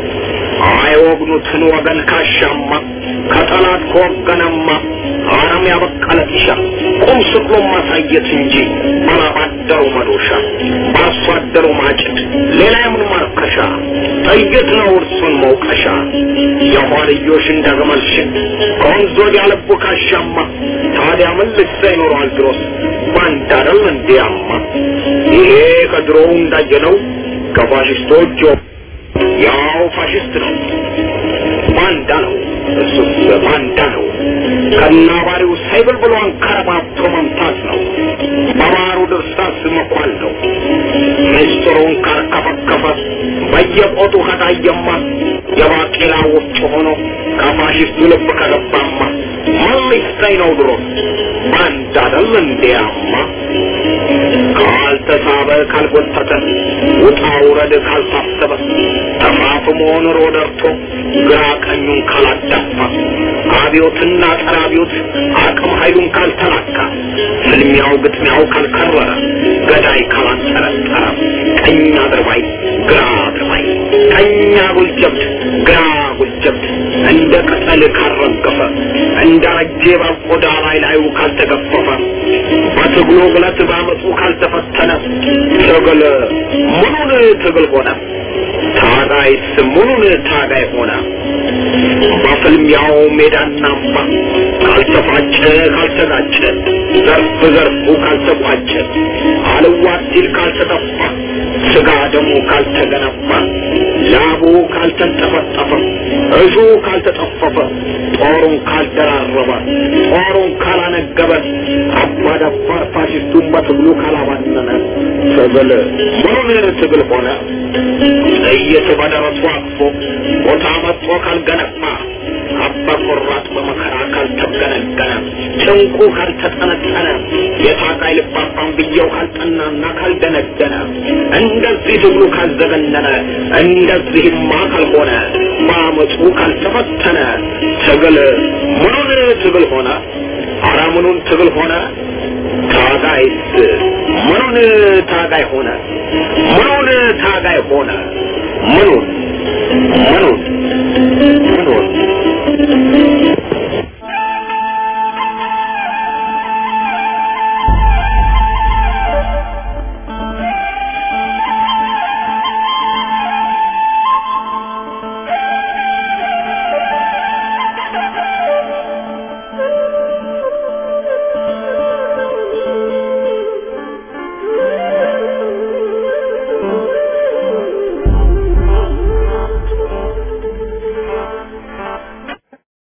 አይወግኑትን ወገን ካሻማ ከጠላት ከወገነማ አረም ያበቀለ ጢሻ ቁም ስቅሎ ማሳየት እንጂ ባላባደሩ መዶሻ በአርሶ አደሩ ማጭድ ሌላ የምን ማርከሻ ጥይት ነው እርሱን መውቀሻ የኋልዮሽ እንደ ግመል ሽን ከወንዝ ወዲያ ልቡ ካሻማ ታዲያ ምን ልሳ ይኖረዋል ድሮስ ባንዳ አይደል እንዲያማ ይሄ ከድሮው እንዳየነው ከፋሽስቶች ያው ፋሽስት ነው ባንዳ ነው እሱስ ባንዳ ነው ከናባሪው ሳይብል ብሎ አንከረባብቶ መምታት ነው በባሩ ድርሳስ መኳል ነው ምስጢሩን ካርከፈከፈ በየቆጡ ከታየማ የባቄላ ወፍጮ ሆኖ ከፋሽስቱ ልብ ከገባማ ምን ሊሰኝ ነው ድሮ ባንዳ አይደል እንዲያማ ካልተሳበ ካልጎተተ ውጣ ውረድ ካልታሰበ ተፋፍሞ ኑሮ ደርቶ ግራ ቀኙን ካላዳፋ አብዮትና ጸረ አብዮት አቅም ኃይሉን ካልተላካ ፍልሚያው ግጥሚያው ካልከረረ ገዳይ ካላንጠረጠረ ቀኝ አድርባይ ግራ አድርባይ ቀኝ አጉል ጀብድ ግራ አጉል ጀብድ እንደ ቅጠል ካልረገፈ እንደ ረጄ ባቆዳ ላይ ላዩ ካልተገፈፈ በትግሉ ግለት ባመፁ ካልተፈተነ ትግል ምኑን ትግል ሆነ ታጋይስ ምኑን ታጋይ ሆነ በፍልሚያው ሜዳና አምባ ካልተፋጨ ካልተጋጨ ዘርፍ ዘርፉ ካልተቋጨ አልዋት ሲል ካልተጠፋ ስጋ ደሙ ካልተገነባ ላቡ ካልተንጠፈጠፈ እሱ ካልተጠፈፈ ጦሩን ካልደራረበ ጦሩን ካላነገበ አባዳባር ፋሽስቱን በትግሉ ካላባነነ ትግል ምኑን ትግል ሆነ ጥይት በደረሱ አቅፎ ቦታ መጥቶ ካልገነባ አባ ቆራጥ በመከራ ካልተገነገነ ጭንቁ ካልተጠነጠነ የታጋይ ልባባን ብየው ካልጠናና ካልደነደነ እንደዚህ ትግሉ ካልዘገነነ እንደዚህማ ካልሆነ በአመፁ ካልተፈተነ ትግል ምኑን ትግል ሆነ? አረ ምኑን ትግል ሆነ? ታጋይስ ምኑን ታጋይ ሆነ? ምኑን ታጋይ ሆነ? ምኑን ምኑን ምኑን